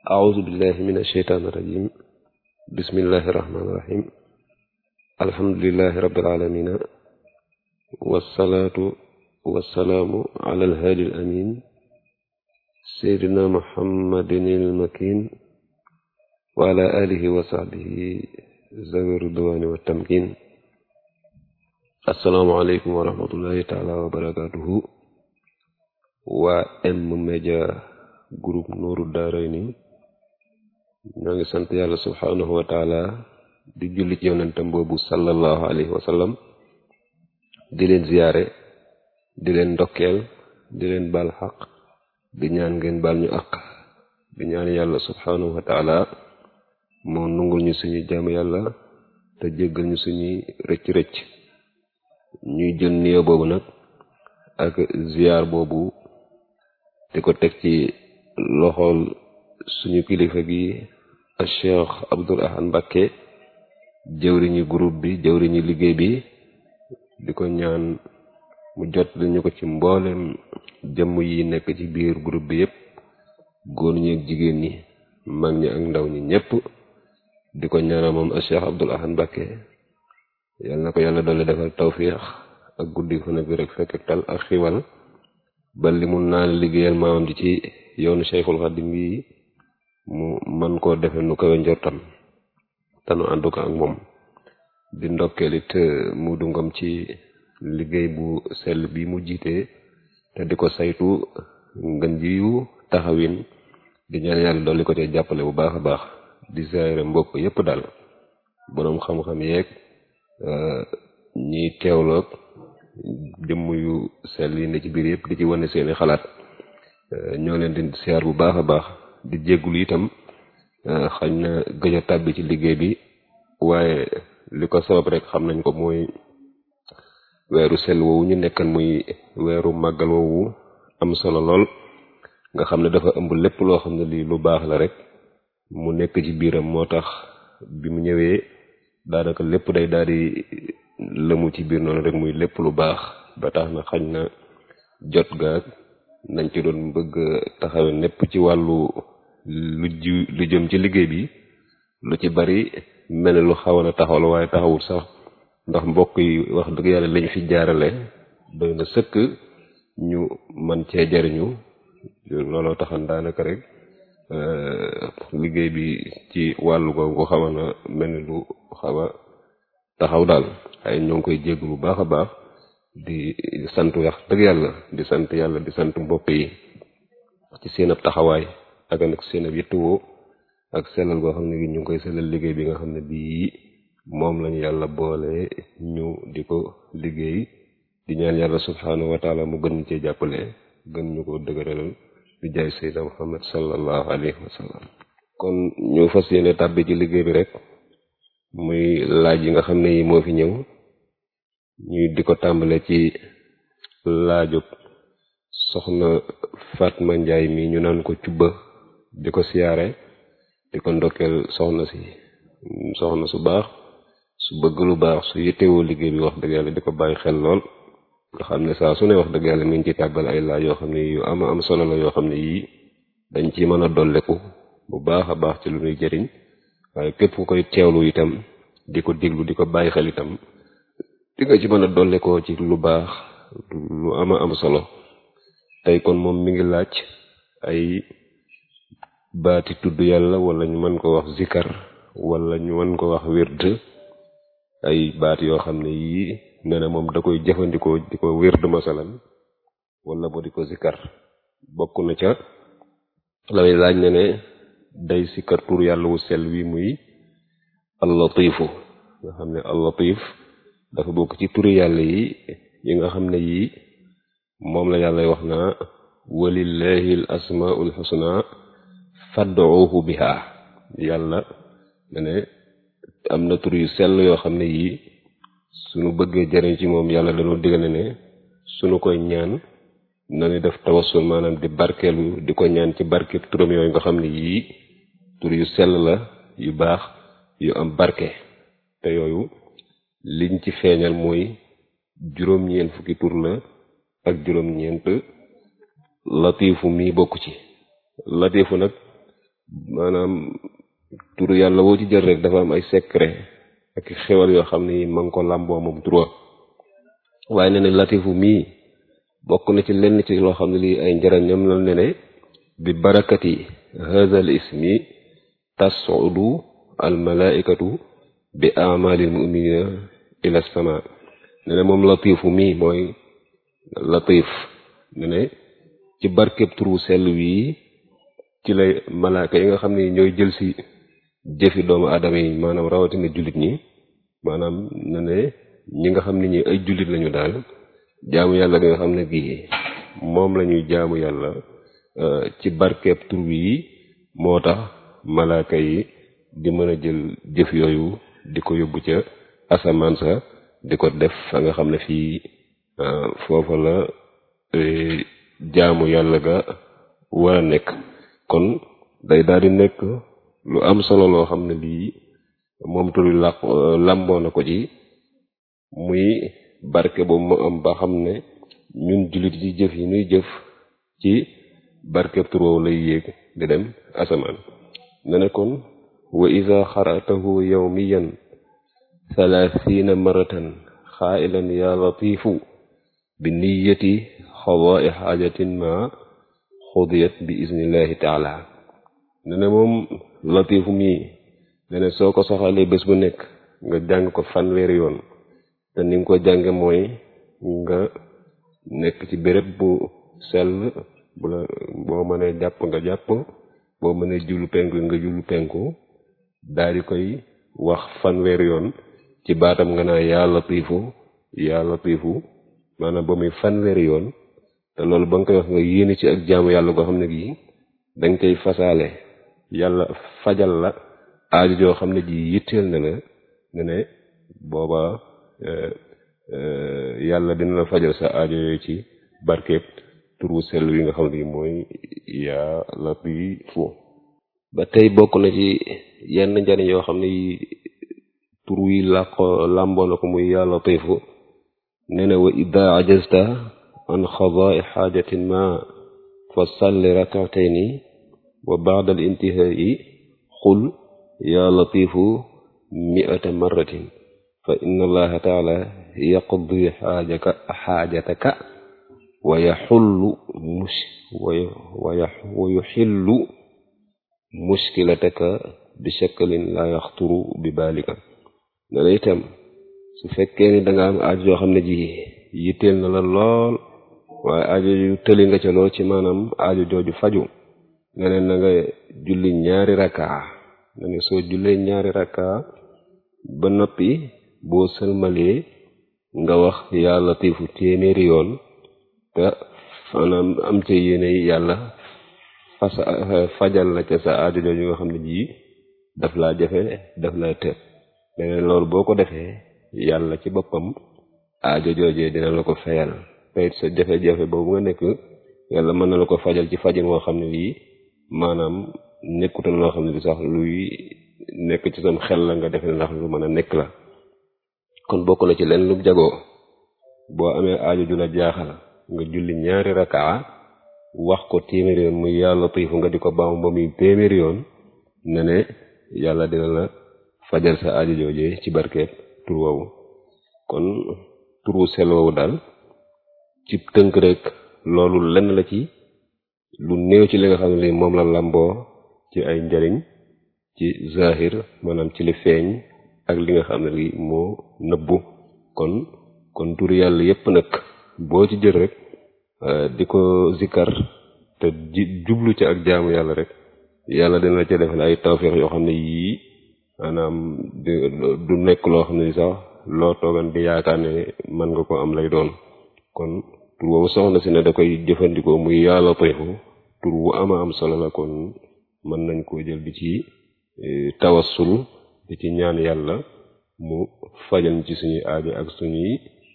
أعوذ بالله من الشيطان الرجيم بسم الله الرحمن الرحيم الحمد لله رب العالمين والصلاة والسلام على الهادي الأمين سيدنا محمد المكين وعلى آله وصحبه ذوي الرضوان والتمكين السلام عليكم ورحمة الله تعالى وبركاته waa M Media Group Nourou Darayni ñoo ngi sant yàlla subhanahu wa taala di julli ci yonentam boobu sallallahu alayhi wa sallam di leen ziyaare di leen ndokkeel di leen baal xaq di ñaan ngeen baal ñu àq di ñaan yàlla subhanahu wa taala moo nungul ñu suñu jàmm yàlla te jéggal ñu suñuy rëcc-rëcc ñuy jël nuyoo boobu nag ak ziyaar boobu di ko teg ci loxool suñu kilifa gi ak Cheikh Abdoul Ahad Mbacké jëwriñu groupe bi jëwriñu liggéey bi di ko ñaan mu jot li ñu ko ci mboolem jëmm yi nekk ci biir groupe bi yépp góor ñi ak jigéen ñi mag ñi ak ndaw ñi ñépp di ko ñaanal moom ak Cheikh Abdoul Ahad Mbacké yal na ko yàlla doole defal tawfiix ak guddi fan bi rek fekk tal ak xiwal ba li mun naa liggéeyal maamam ji ci yoonu Cheikhul Khadim bi mu man koo defe nu kawe njortam te nu ànd ko ak moom di ndokkeel it Muudu Ngom ci liggéey bu sell bi mu jiite te di ko saytu ngën jiyu taxawin di ñaan yàlla dolli ko te jàppale bu baax a baax di zaare mbokk yépp daal boroom xam-xam yeeg ñiy teewloog jëmm yu sell yi ne ci biir yëpp di ci wane seeni xalaat ñoo leen di siyaar bu baax a baax di jéggulu itam xañ na gëj a tàbbi ci liggéey bi waaye li ko sabab rek xam nañ ko mooy weeru sell woowu ñu nekkan muy weeru màggal woowu am solo lool nga xam ne dafa ëmb lépp loo xam ne lii lu baax la rek mu nekk ci biiram moo tax bi mu ñëwee daanaka lépp day daal di lëmu ci biir noonu rek muy lépp lu baax ba tax na xañ na jot gaag nañ ci doon bëgg taxawe népp ci wàllu lu ji lu jëm ci liggéey bi lu ci bari mel ne lu xawoon a taxawal waaye taxawul sax ndax mbokk yi wax dëgg yàlla lañ fi jaarale doy na sëkk ñu man cee jariñu looloo taxan daanaka rek liggéey bi ci wàllu googu xawoon na mel ni lu xaw a taxaw daal ay ñoo ngi koy jégg bu baax a baax di sant wax dëgg yàlla di sant yàlla di sant mbokk yi ci seen ab taxawaay ak nag seen ab yëttuwoo ak sellal goo xam ne gi ñu ngi koy sellal liggéey bi nga xam ne bii moom lañu yàlla boole ñu di ko liggéey di ñaan yàlla subhanahu wa taala mu gën ñu cee jàppale gën ñu ko dëgëralal di jaay sayyidina muhammad sallallahu alayhi wa sallam kon ñu fas yéene tàbbi ci liggéey bi rek muy laaj yi nga xam ne yi moo fi ñëw ñuy di ko tàmbale ci laajub soxna Fatma Njaay mi ñu naan ko cubba di ko siyaare di ko ndokkeel soxna si soxna su baax su bëgg lu baax su yittewoo liggéey bi wax dëgg yàlla di ko bàyyi xel lool nga xam ne saa su ne wax dëgg yàlla mi ngi ci tàbbal ay laaj yoo xam ne yu ama am solo la yoo xam ne yii dañ ci mën a dolleku bu baax a baax ci lu ñuy jëriñ waaye képp ku koy teewlu itam di ko diglu di ko bàyyi xel itam di nga ci mën a dolle ko ci lu baax lu ama am solo tey kon moom mi ngi laaj ay baati tudd yàlla wala ñu mën ko wax zikar wala ñu mën ko wax wird ay baat yoo xam ne yii nee na moom da koy jëfandikoo di ko wird masalan wala bo di ko zikar bokk na ca lay laaj ne ne day sikkar tur yàlla wu sel wi muy allatifu nga xam ne allatif dafa bokk ci turi yàlla yi yi nga xam ne yii moom la yàlla wax naa walillahi al asmaul husna fad'uhu biha yàlla ne ne am na tur yu sell yoo xam ne yii suñu bëggee jariñ ci moom yàlla dañoo digal ne suñu koy ñaan nani def tawassul maanaam di barkeelu di ko ñaan ci barke turam yooyu nga xam ne yii tur yu sell la yu baax yu am barke te yooyu liñ ci feeñal mooy juróom-ñeent fukki tur la ak juróom-ñeent latifu mii bokk ci latifu nag maanaam turu yàlla woo ci jël rek dafa am ay secret ak xewal yoo xam ni ma ngi ko làmboo moom turu waaye ne ne latifu mii bokk na ci lenn ci loo xam ne lii ay njëriñam la ne ne bi barakati hadha al ismi tasudu al malaikatu bi amalil muminina ila sama ne ne moom latifu mii mooy latif ne ne ci barkeb turu sell wii ci lay malaaka yi nga xam ne ñooy jël si jëfi doomu aadama yi maanaam rawatina jullit ñi maanaam ne ne ñi nga xam ne ñi ay jullit lañu daal jaamu yàlla bi nga xam ne bii moom la ñuy jaamu yàlla ci barkeeb tur yi moo tax malaaka yi di mën a jël jëf yooyu di ko yóbbu ca asamaan sa di ko def fa nga xam ne fii foofa la jaamu yàlla ga war a nekk kon day daal di nekk lu am solo loo xam ne lii moom turi làq làmboo na ko ci muy barke boobu mu am ba xam ne ñun jullit yi jëf yi nuy jëf ci barke tur woowu lay yéeg di dem asamaan ne ne kon wa ida xaratahu yawmiyan thalathina maratan xaailan ya latifu bi niyati xadaai xaajatin ma xudiyat bi iznillahi taala ne ne moom latifu mii ne ne soo ko soxalee bés bu nekk nga jàng ko fanweeri yoon te ni nga ko jànge mooy nga nekk ci béréb bu sell bu la boo mënee jàpp nga jàpp boo mënee jullu penku nga jullu penku daal di koy wax fanweeri yoon ci baatam nga naa yaa latifu yaa latifu maanaam ba muy fanweeri yoon te loolu ba nga koy wax nga yéene ci ak jaamu yàlla goo xam ne gii danga koy fasaale yàlla fajal la aaju joo xam ne ji yitteel na la ne ne booba yàlla dina la fajal sa aajo yooyu ci barkeeb turu sell wi nga xam ne mooy yaa latifu ba tey bokk na ci yenn njariñ yoo xam ne tur wi làqo làmboo na ko muy yaa latifu nee na wa ida ajazta an xadaai xaajatin ma fa salli rakatayni wa baada al intihai xul yaa latifu miata marratin fa inna allaha taala yaqdi xaajaka xaajataka wa yaxullu mus wa yuxillu muskilataka bi shakalin la yaxturu bi balika ne la itam su fekkee ni da nga am aajo yoo xam ne ji yitteel na la lool waaye aajo yu tëli nga ca lool ci maanaam aajo jooju faju nga ne na nga julli ñaari rakkaa nga ne soo jullee ñaari rakkaa ba noppi boo sëlmalee nga wax yaa latifu téeméeri yoon te maanaam am ca yéene yàlla fas fajal la ca sa aajo jooju nga xam ne ji daf laa jafe daf laa të leneen loolu boo ko defee yàlla ci boppam aajo joojee dina la ko fayal teyit sa jafe-jafe boobu nga nekk yàlla mën na la ko fajal ci fajin woo xam ne lii maanaam nekkutal loo xam ne li sax luy nekk ci sam xel la nga defe ndax lu mën a nekk la kon bokk na ci leen lu jagoo boo amee aajo ju la jaaxal nga julli ñaari rakaa wax ko téeméeri yoon muy yaa latifu nga di ko baam ba muy téeméeri yoon ne ne yàlla dina la fajal sa aajo joojee ci barkeeb tur woowu kon turu sel woowu daal ci tënk rek loolu lenn la ci lu néew ci li nga xam ne li moom la làmboo ci ay njariñ ci zahir maanaam ci li feeñ ak li nga xam ne li moo nëbbu kon kon tur yàlla yépp nag boo ci jël rek di ko zikkar te jublu ci ak jaamu yàlla rek yàlla dina la ca defal ay tawféex yoo xam ne yii maanaam du nekk loo xam ne sax loo toogan di yaakaar ne mën nga ko am lay doon kon tur woowu soxna si ne da koy jëfandikoo muy yaa latifu tur wu ama am solo la kon mën nañ koo jël di ci tawassul di ci ñaan yàlla mu fajal ci suñuy aajo ak suñuy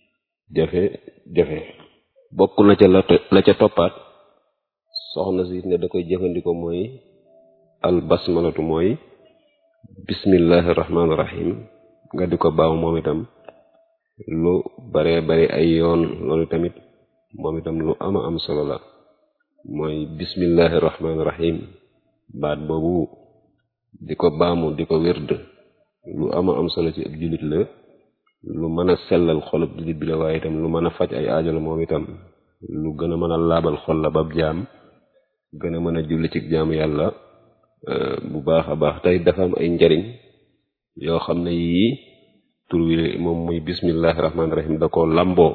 jafe-jafe bokk na ca la ca toppaat soxna si ne da koy jëfandikoo mooy al basmalatu mooy bismillahi rahmaani rahim nga di ko baaw moom itam lu bare bare ay yoon loolu tamit moom itam lu ama am solo la mooy bismillahi rahmaani rahim baat boobu di ko baamu di ko wérd lu ama am solo ci ab jullit la lu mën a sellal xolub jullit bi la waaye itam lu mën a faj ay aajo la moom itam lu gën a mën a laabal xol la bab jaam gën a mën a julli ci jaamu yàlla bu baax a baax tey dafa am ay njariñ yoo xam ne yii tur wi moom muy bismillahi rahmaani rahim da ko lamboo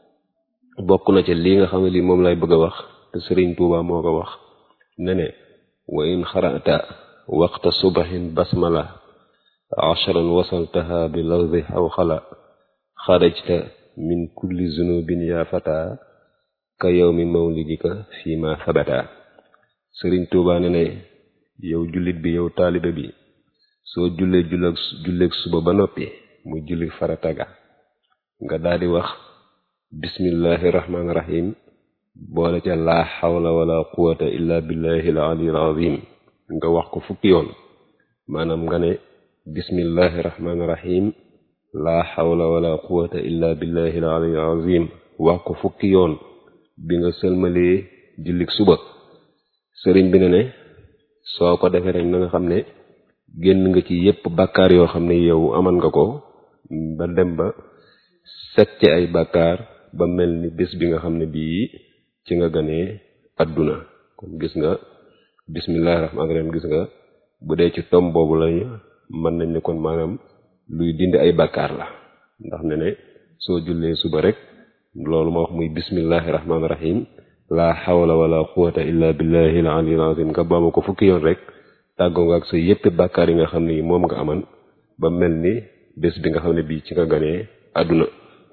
bokk na ci lii nga xam ne lii moom lay bëgg a wax te sëriñ Tuuba moo ko wax ne ne wa in xarata waqta subahin basmala ashran wasaltaha bi lawdi aw xala xarajta min kulli zunubin ya fata ka yawmi mawlidika fi ma sabata sëriñ Tuuba ne ne yow jullit bi yow taalibe bi soo jullee julleeg julleeg suba ba noppi muy julli farataga nga daldi wax bismillahi rahmaani rahim boole ca laa xawla wala quwata illa billahi al aliyil azim nga wax ko fukki yoon maanaam nga ne bismillahi rahmaani rahim laa xawla wala quwata illa billahi al aliyil azim wax ko fukki yoon bi nga sëlmalee jullik suba sëriñ bi ne ne soo ko defee rek na nga xam ne génn nga ci yépp bàkkaar yoo xam ne yow aman nga ko ba dem ba set ci ay bàkkaar ba mel ni bés bi nga xam ne bii ci nga ganee adduna kon gis nga bismillahi rahmaani rahim gis nga bu dee ci tom boobu lañu mën nañ ne kon maanaam luy dindi ay bàkkaar la ndax ne ne soo jullee suba rek loolu ma wax muy bismillahi rahmaani rahim laa xawla wala quwata illa billahi al aliyil azim nga baamu ko fukki yoon rek tàggoo nga ak sa yépp bàkkaar yi nga xam ne yi moom nga aman ba mel ni bés bi nga xam ne bii ci nga ganee àdduna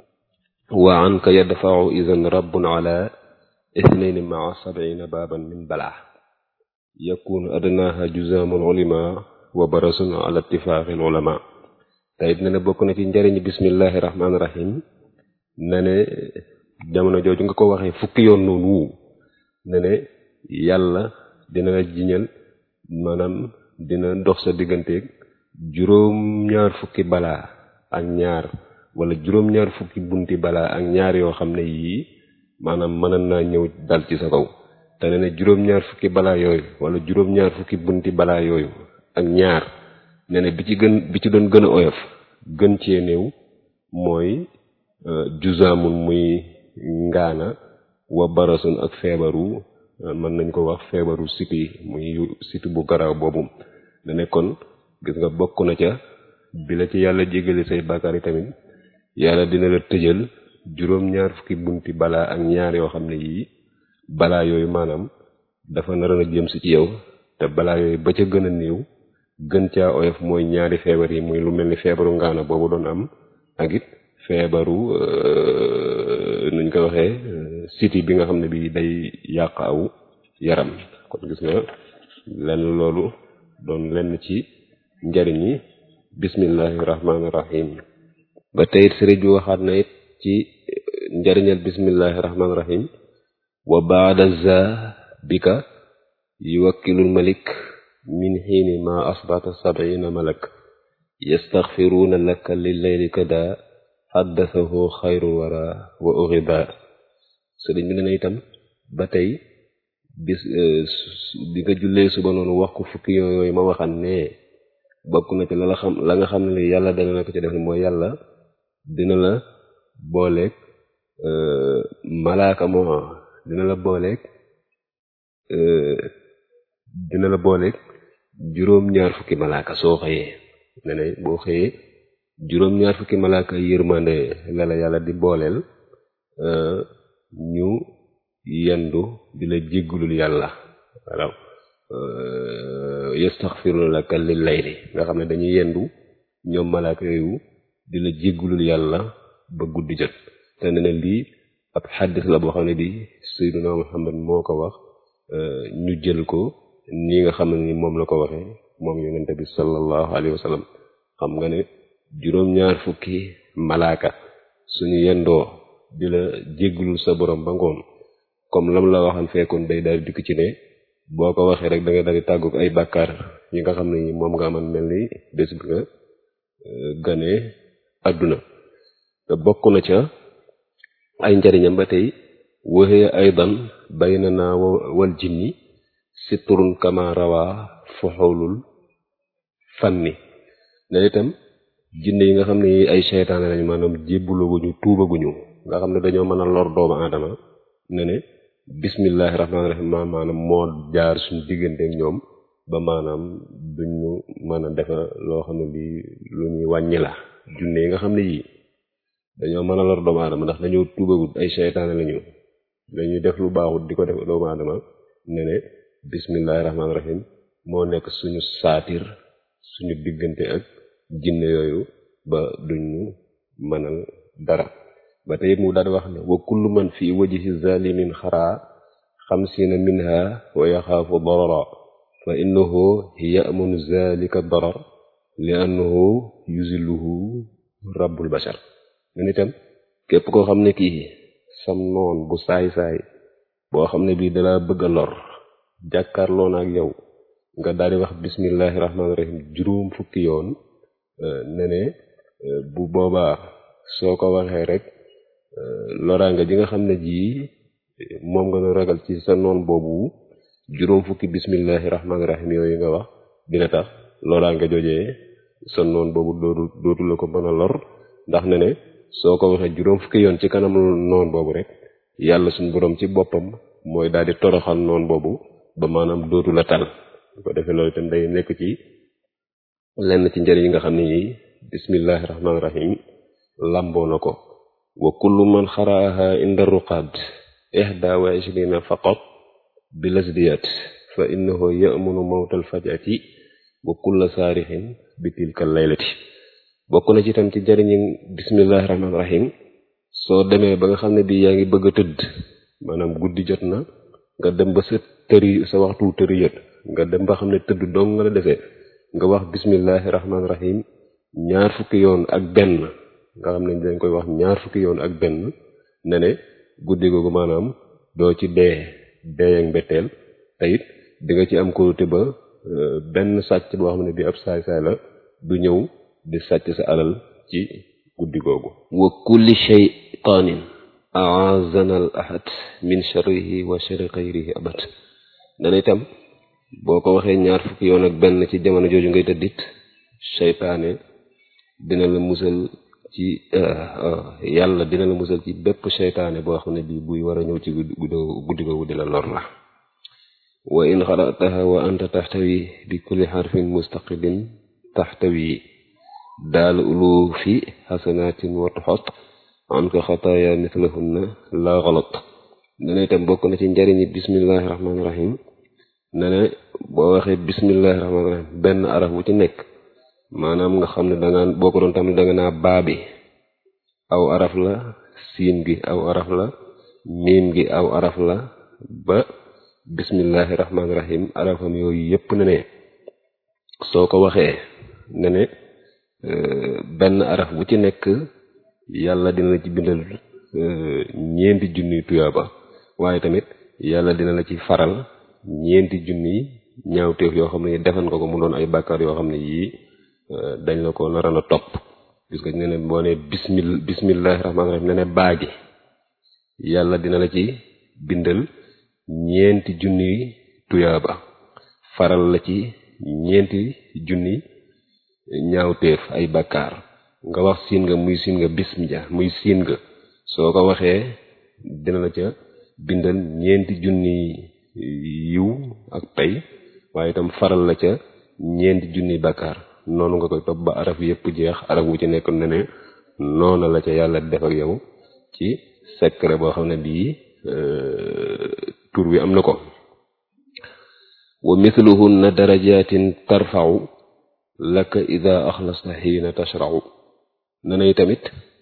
wa anka yadfau idan rabbun ala ithnayni maa sabina baaban min balaa yakunu adnaha juzaamul ulama wa barasun ala ittifaaqil ulama te it ne ne bokk na ci njariñu bismillahi rahmaani rahim ne ne jamono jooju nga ko waxee fukki yoon noonu wu ne ne yàlla dina la jiñal maanaam dina dox sa digganteeg juróom-ñaar fukki balaa ak ñaar wala juróom-ñaar fukki bunti balaa ak ñaar yoo xam ne yii maanaam mënan naa ñëw dal ci sa kaw te ne ne juróom-ñaar fukki balaa yooyu wala juróom-ñaar fukki bunti balaa yooyu ak ñaar ne ne bi ci gën bi ci doon gën a oyof gën cee néew mooy juzaamun muy ngaana wa barasun ak feebaru mën nañ ko wax feebaru siti muy siti bu garaaw boobu da ne kon gis nga bokk na ca bi la ci yàlla jégale say bàkkaar yi tamit yàlla dina la tëjal juróom-ñaar fukki bunti balaa ak ñaar yoo xam ne yii balaa yooyu maanaam dafa naroon a jëm si ci yow te balaa yooyu ba ca gën a néew gën caa oyof mooy ñaari feebar yi muy lu mel ni feebaru ngaana boobu doon am ak it feebaru nuñ ko waxee siti bi nga xam ne bi day yàq aw yaram kon gis nga lenn loolu doon lenn ci njariñ yi bismillahi rahmaani rahim ba tey sëriñ bi waxaat na it ci njariñal bismillahi rahmaani rahim wa baada za bika yuwakkilul malik min xiini ma asbata sabina malak yastaxfiruuna laka lilleyli kada xaddasahu xayrul wara wa uriba sëriñ bi ne na itam ba tey bis bi nga jullee suba noonu wax ko fukki yooyu ma waxan ne bokk na ci la la xam la nga xam ne yàlla dana la ko ci def ne mooy yàlla dina la booleeg malaaka moo dina la booleeg dina la booleeg juróom-ñaar fukki malaaka soo xëyee ne ne boo xëyee juróom-ñaar fukki malaaka yërmande la la yàlla di booleel ñu yendu di la jéggulul yàlla waaw yastaxfiruna laka lil layli nga xam ne dañuy yendu ñoom malaaka yooyu di la jéggulul yàlla ba guddi jot te ne ne lii ab xaddis la boo xam ne bi sayyiduna muhammad moo ko wax ñu jël ko nii nga xam ne ni moom la ko waxee moom yonente bi sallallahu alayhi wa sallam xam nga ne juróom-ñaar fukki malaaka suñu yendoo di la jéggulul sa borom ba ngoon comme lam la waxan fekkoon day daal dikk ci ne boo ko waxee rek da nga daal di tàggu ay bàkkaar yi nga xam ne moom nga aman mel ni bés bi nga gane àdduna te bokk na ca ay njariñam ba tey waxee aydan baynana wal jinni siturun kama rawa foxoolul fanni ne itam jinne yi nga xam ne ay seytaane lañ maanaam jébbulaguñu tuubaguñu nga xam ne dañoo mën a lor doomu aadama ne ne bismillahi rahmaani rahim ma maanaam moo jaar suñu diggante ak ñoom ba maanaam duñu mën a defa loo xam ne lii lu ñuy wàññi la junne yi nga xam ne yii dañoo mën a lor doomu aadama ndax dañoo tuubagut ay seytaane lañu dañuy def lu baaxut di ko def doomu aadama ne ne bismillahi rahmaani rahim moo nekk suñu saatir suñu diggante ak jinne yooyu ba duñu mënal dara ba tey mu daal di wax ne wa kullu man fi wajhi zalimin xaraa xamsina minha wa yaxaafu darara fa innahu ya'munu zalika darar li annahu yuzilluhu rabbul bashar nen itam képp koo xam ne kii sam noon bu saay-saay boo xam ne bii dala bëgg a lor jàkkaarloo na ak yow nga daal di wax bismillahi rahmaani rahim juróom fukki yoon ne ne bu boobaa soo ko waxee rek loraanga ji nga xam ne jii moom nga nu ragal ci sa noon boobu juróom fukki bismillahi rahmaani rahim yooyu nga wax dina tax loraanga jojee sa noon boobu dootu dootu la ko mën a lor ndax ne ne soo ko waxee juróom fukki yoon ci kanam noon boobu rek yàlla suñu borom ci boppam mooy daal di toroxal noon boobu ba maanaam dootu la tal bu ko defee loolu itam day nekk ci lenn ci njëriñ yi nga xam ne yi bismillahi rahmaani rahim lamboo na ko wa kullu man xaraaha inda ruqad ihda wa ishrina faqat bi lasdiyat fa innahu ya'munu mawtal fajati wa kulla saarixin bi tilka laylati bokk na ci itam ci njëriñi bismillahi rahmaani rahim soo demee ba nga xam ne bii yaa ngi bëgg a tëdd maanaam guddi jot na nga dem ba sa tëri sa waxtu tëri yët nga dem ba xam ne tëdd dong nga la defee nga wax bismillahi rahmaani rahim ñaar fukki yoon ak benn nga xam ne dañ koy wax ñaar fukki yoon ak benn ne ne guddi googu maanaam doo ci dee dee ak mbetteel te it di nga ci am kóolute ba benn sàcc boo xam ne bii ab saay-saay la du ñëw di sàcc sa alal ci guddi googu wa kulli shaytaanin aazana al ahad min sharrihi wa sharri xayrihi abad dana itam boo ko waxee ñaar fukki yoon ak benn ci jamono jooju ngay tëddit seytaane dina la musal ci yàlla dina la musal ci bépp seytaane boo xam ne bii buy war a ñëw ci guddi googu di la lor la wa in xarataha wa anta taxtawi bi kulli xarfin mustaqilin taxtawi daal ulu fi xasanatin wa tuxot an ko xataaya mislahunna la xalat dana itam bokk na ci njariñi bismillahi rahmaani rahim ne ne boo waxee bismillahi rahmaani rahim benn araf bu ci nekk maanaam nga xam ne danga boo ko doon tamit danga naa baabi aw araf la siin gi aw araf la miim gi aw araf la ba bismillahi rahmaani rahim arafam yooyu yépp ne ne soo ko waxee ne ne benn araf bu ci nekk yàlla dina la ci bindal ñeenti junniy tuyaaba waaye tamit yàlla dina la ci faral ñeenti junniy ñaawteef yoo xam ne defan ko ko mu doon ay bàkkaar yoo xam ne yii dañ la ko naroon a topp gis nga ne ne boo ne bismil bismillahi rahmaani rahim ne ne baagi yàlla dina la ci bindal ñeenti junniy tuyaaba faral la ci ñeenti junni ñaawteef ay bàkkaar nga wax siin nga muy siin nga bismillah muy siin nga soo ko waxee dina la ca bindal ñeenti junni yiw ak pay waaye itam faral la ca ñeenti junni bàkkaar noonu nga koy topp ba araf yépp jeex araf wu ci nekk ne ne noona la ca yàlla def ak yow ci secret boo xam ne bii tur wi am na ko wa mithluhunna darajatin tarfa'u laka ida axlasta xiina tashra'u ne nay tamit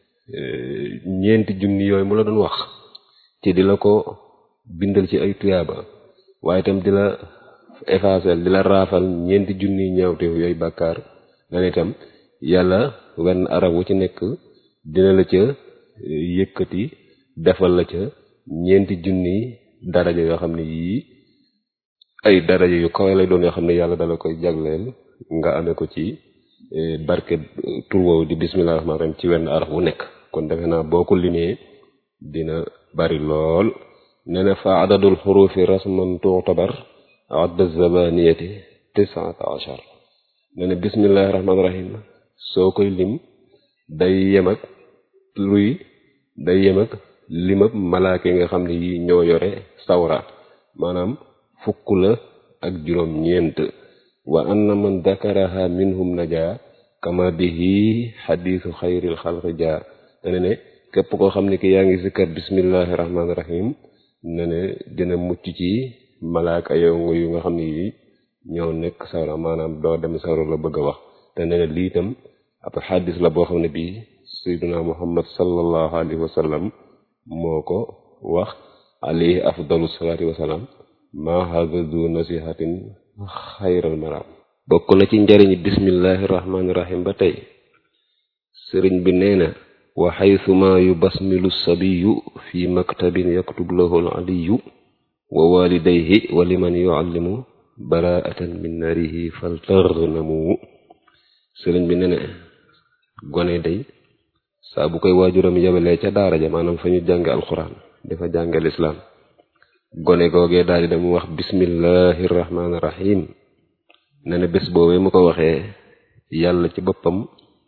ñeenti junni yooyu mu la doon wax ci di la ko bindal ci ay tuyaaba waaye itam di la effacer di la raafal ñeenti junni ñaawteef yooyu bàkkaar dana itam yàlla wenn arab wu ci nekk dina la ca yëkkati defal la ca ñeenti junni daraja yoo xam ne yii ay daraja yu kawe lay doon yoo xam ne yàlla dala koy jagleel nga amee ko ci barke tur woowu di bismillah rahmaan rahim ci wenn araf wu nekk kon defe naa boo ko limee dina bari lool nee na fa adadul xurufi rasman tuutabar adda zabaniyati tisaata achar ne ne bismillahi rahmaani rahim soo koy lim day yem ak luy day yem ak limab malaaka yi nga xam ne yi ñoo yore sawra maanaam fukk la ak juróom ñeent wa anna man dakaraha minhum najaa kama bihi xadiisu xayril xalqi jaa ne ne képp koo xam ne ki yaa ngi sikkar bismillahi rahmaani rahim ne ne dina mucc ci malaaka yongu yu nga xam ne yi ñoo nekk sawra maanaam doo dem sawra la bëgg a wax te ne ne lii itam ab xadis la boo xam ne bii sayduna muhammad sallallahu alayhi wa sallam moo ko wax alayhi afdalu salaati wasalaam maa hada du nasihatin xayral maram bokk na ci njariñi bismillahi rahmaani rahim ba tey sëriñ bi nee na wa xaytuma yubasmilu sabiyu fi maktabin yaktub lahu al aliyu wa walidayhi wa liman yuallimu baraatan min narihi faltarnamu sëriñ bi nee na gone day saa bu koy waajuram yabalee ca daara ja maanaam fa ñu jànge alxuraan dafa jànge lislaam gone googee daal di dem wax bismillahi rahmaani rahim ne ne bés boobee mu ko waxee yàlla ci boppam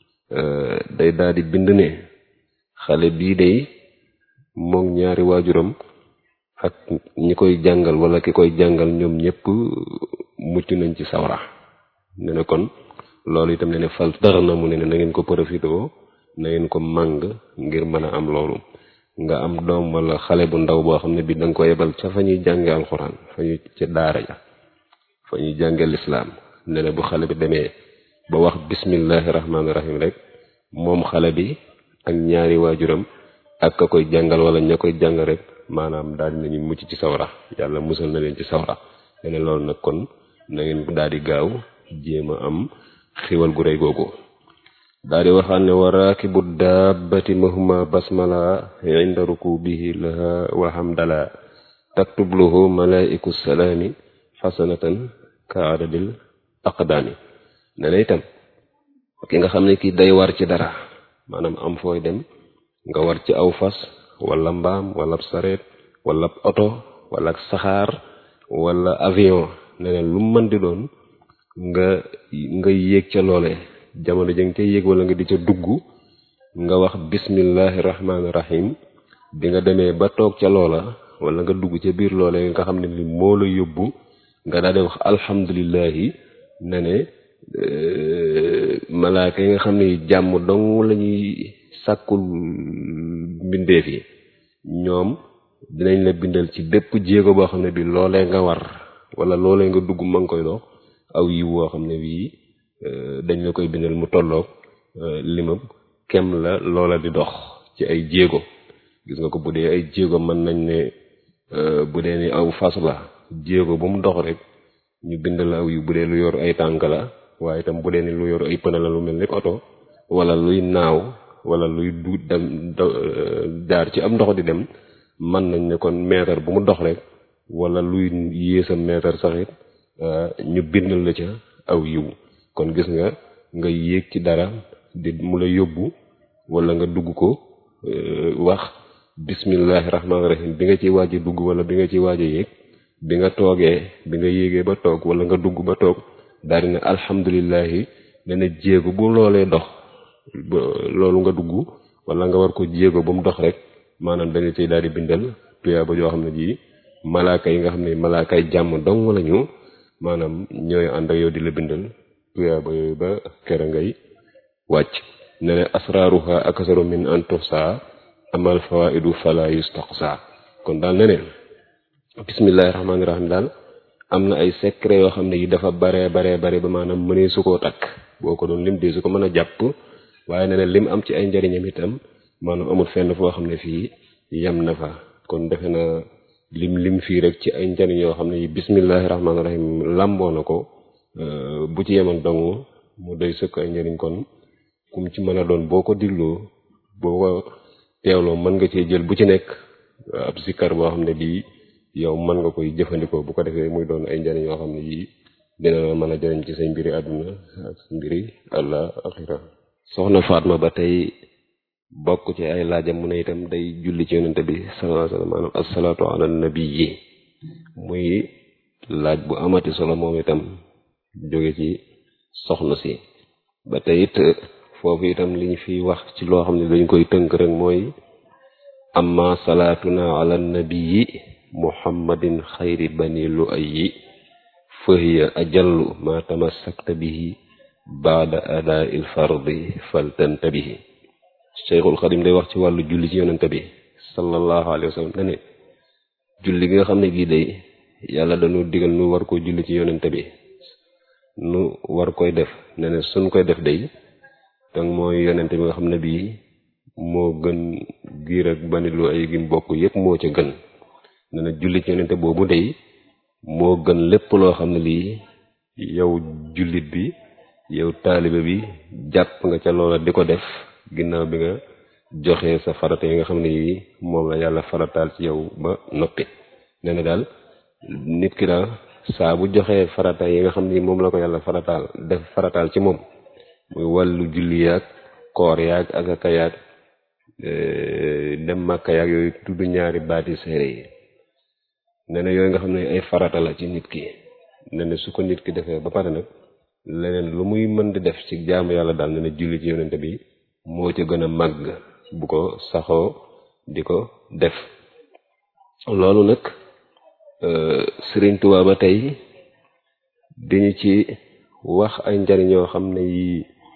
day daal di bind ne xale bii day moom ñaari waajuram ak ñi koy jàngal wala ki koy jàngal ñoom ñëpp mucc nañ ci sawra ne ne kon loolu itam ne ne fal dara na mu ne ne na ngeen ko profité na ngeen ko màng ngir mën a am loolu nga am doom wala xale bu ndaw boo xam ne bi da nga ko yebal ca fa ñuy jànge alxuraan fa ñu ca daara ja fa ñuy jànge lislaam ne ne bu xale bi demee ba wax bismillahi rahmaani rahim rek moom xale bi ak ñaari waajuram ak ka koy jàngal wala ña koy jàngal rek maanaam daal di nañu mucc ci sawra yàlla musal na leen ci sawra ne ne loolu nag kon na ngeen daal di gaaw jéem a am xiwal gu rëy googu daal di waxaan ne wa raakibu daabati mahuma basmala inda rukubihi laha wa hamdala taktub lahu malaiku salaami xasanatan ka adadil aqdaami ne na itam ki nga xam ne kii day war ci dara maanaam am fooy dem nga war ci aw fas wala mbaam wala sareet wala oto wala saxaar wala avion ne ne lu mën di doon nga nga yéeg ca loole jamono ja nga ca yéeg wala nga di ca dugg nga wax bismillahi rahmaani rahim bi nga demee ba toog ca loola wala nga dugg ca biir loole nga xam ne ni moo la yóbbu nga daal di wax alhamdulillahi ne ne malaaka yi nga xam ne jàmm dong la ñuy sàkkul mbindeef yi ñoom dinañ la bindal ci bépp jéego boo xam ne bi loolee nga war wala loolee nga dugg ma ngi koy dox aw yi woo xam ne bii dañ la koy bindal mu tolloog limab kem la loola di dox ci ay jéego gis nga ko bu dee ay jéego mën nañ ne bu dee ni aw fas la jéego bu mu dox rek ñu bindal aw yu bu dee lu yor ay tànk la waaye itam bu dee ni lu yor ay pëna la lu mel ni oto wala luy naaw wala luy du dem jaar ci am ndox di dem mën nañ ne kon mètre bu mu dox rek wala luy yéesa mètre sax it ñu bindal la ca aw yiw kon gis nga nga yéeg ci dara di mu la yóbbu wala nga dugg ko wax bismillahi rahmaani rahim bi nga ciy waaj a dugg wala bi nga ciy waaj a yéeg bi nga toogee bi nga yéegee ba toog wala nga dugg ba toog daal di ne alhamdulilahi ne na jéego bu loolee dox loolu nga dugg wala nga war ko jéego ba mu dox rek maanaam dañu ciy daal di bindal tuyaaba joo xam ne ji malaaka yi nga xam ne malaakaay jàmm dong lañu maanaam ñooy ànd ak yow di la bindal tuyaaba yooyu ba kera ngay wàcc ne ne asraaruha akasaru min an tuhsa amal fawaidu fala yustaqsa kon daal ne ne bismillahi rahmaani rahim daal am na ay secret yoo xam ne yi dafa bare bare bare ba maanaam mënee su koo takk boo ko doon lim dee su ko mën a jàpp waaye ne ne lim am ci ay njariñam itam maanaam amul fenn foo xam ne fii yem na fa kon defe na lim lim fii rek ci ay njariñ yoo xam ne yi bismillahi rahmaani rahim làmboo na ko bu ci yemoon dong mu doy sëkk ay njariñ kon kum ci mën a doon boo ko digloo boo ko teewloo mën nga cee jël bu ci nekk ab sikkar boo xam ne bii yow mën nga koy jëfandikoo bu ko defee muy doon ay njariñ yoo xam ne yii dina la mën a jariñ ci say mbiri àdduna ak sa mbiri àlla axira soxna Fatma ba tey bokk ci ay laajam mu ne itam day julli ci yonente bi sallallahu alayhi wasallam maanaam asalaatu ala nabi yi muy laaj bu amati solo moom itam jóge ci soxna si ba tey it foofu itam liñ fi wax ci loo xam ne dañ koy tënk rek mooy amma salaatuna ala nabii muhammadin xayri bani lu ayyi fahiya ajallu ma tamassakta bihi baada adaa il fardi faltantabihi cheikhul xadim day wax ci wàllu julli ci yonente bi sallallahu alayhi wa sallam ne ne julli gi nga xam ne gii day yàlla dañu digal nu war koo julli ci yonente bi nu war koy def ne ne suñ koy def day dang mooy yonente bi nga xam ne bii moo gën giir ak bani lu ay gim bokk yépp moo ca gën ne na julli ci yonente boobu day moo gën lépp loo xam ne lii yow jullit bi yow taalibe bi jàpp nga ca loola di ko def ginnaaw bi nga joxe sa farata yi nga xam ne yi moom la yàlla farataal ci yow ba noppi nee na daal nit ki daal saa bu joxee farata yi nga xam ne moom la ko yàlla farataal def farataal ci moom muy wàllu julli yaag koor yaag asaka yaag dem màkka yaag yooyu tudd ñaari baati séere yi nee na yooyu nga xam ne ay farata la ci nit ki nee na su ko nit ki defee ba pare nag leneen lu muy mën di def ci jaamu yàlla daal nee na julli ci yonente bi moo ca gën a màgg bu ko saxoo di ko def loolu nag Sëriñ Tuubaa ba tey diñu ci wax ay njariñ yoo xam ne yi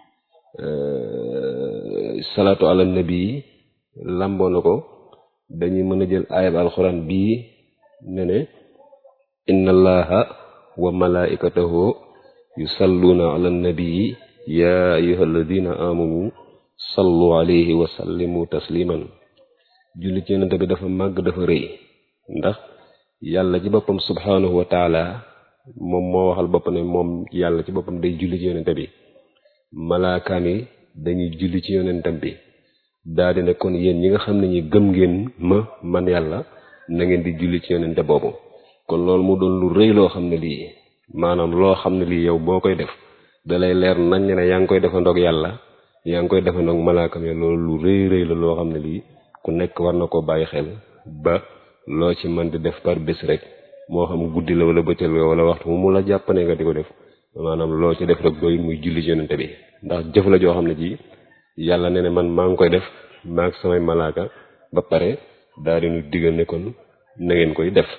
salaatu ala nabi lamboo na ko dañuy mën a jël ayab alxuraan bii ne ne inna allaha wa malaikatahu yusalluuna ala nabii ya ayuha alladina amanu sallu alayhi wa sallimu tasliman julli ci yonente bi dafa màgg dafa rëy ndax yàlla ci boppam subhanahu wa taala moom moo waxal bopp ne moom yàlla ci boppam day julli ci yonente bi malaakaam yi dañuy julli ci yonentam bi daa di ne kon yéen ñi nga xam ne ñi gëm ngeen ma man yàlla na ngeen di julli ci yonente boobu kon loolu mu doon lu rëy loo xam ne lii maanaam loo xam ne lii yow boo koy def dalay leer nañ ne yaa ngi koy defandoog yàlla yaa ngi koy defandoog malaakam yi loolu lu rëy rëy la loo xam ne lii ku nekk war na koo bàyyi xel ba loo ci mën di def par bés rek moo xam guddi la wala bëccëg la wala waxtu mu mu la jàppane nga di ko def maanaam loo ci def rek doy muy julli ci yonente bi ndax jëf la joo xam ne ji yàlla ne ne man maa ngi koy def maa ngi samay malaaka ba pare daal di nu digal ne kon na ngeen koy def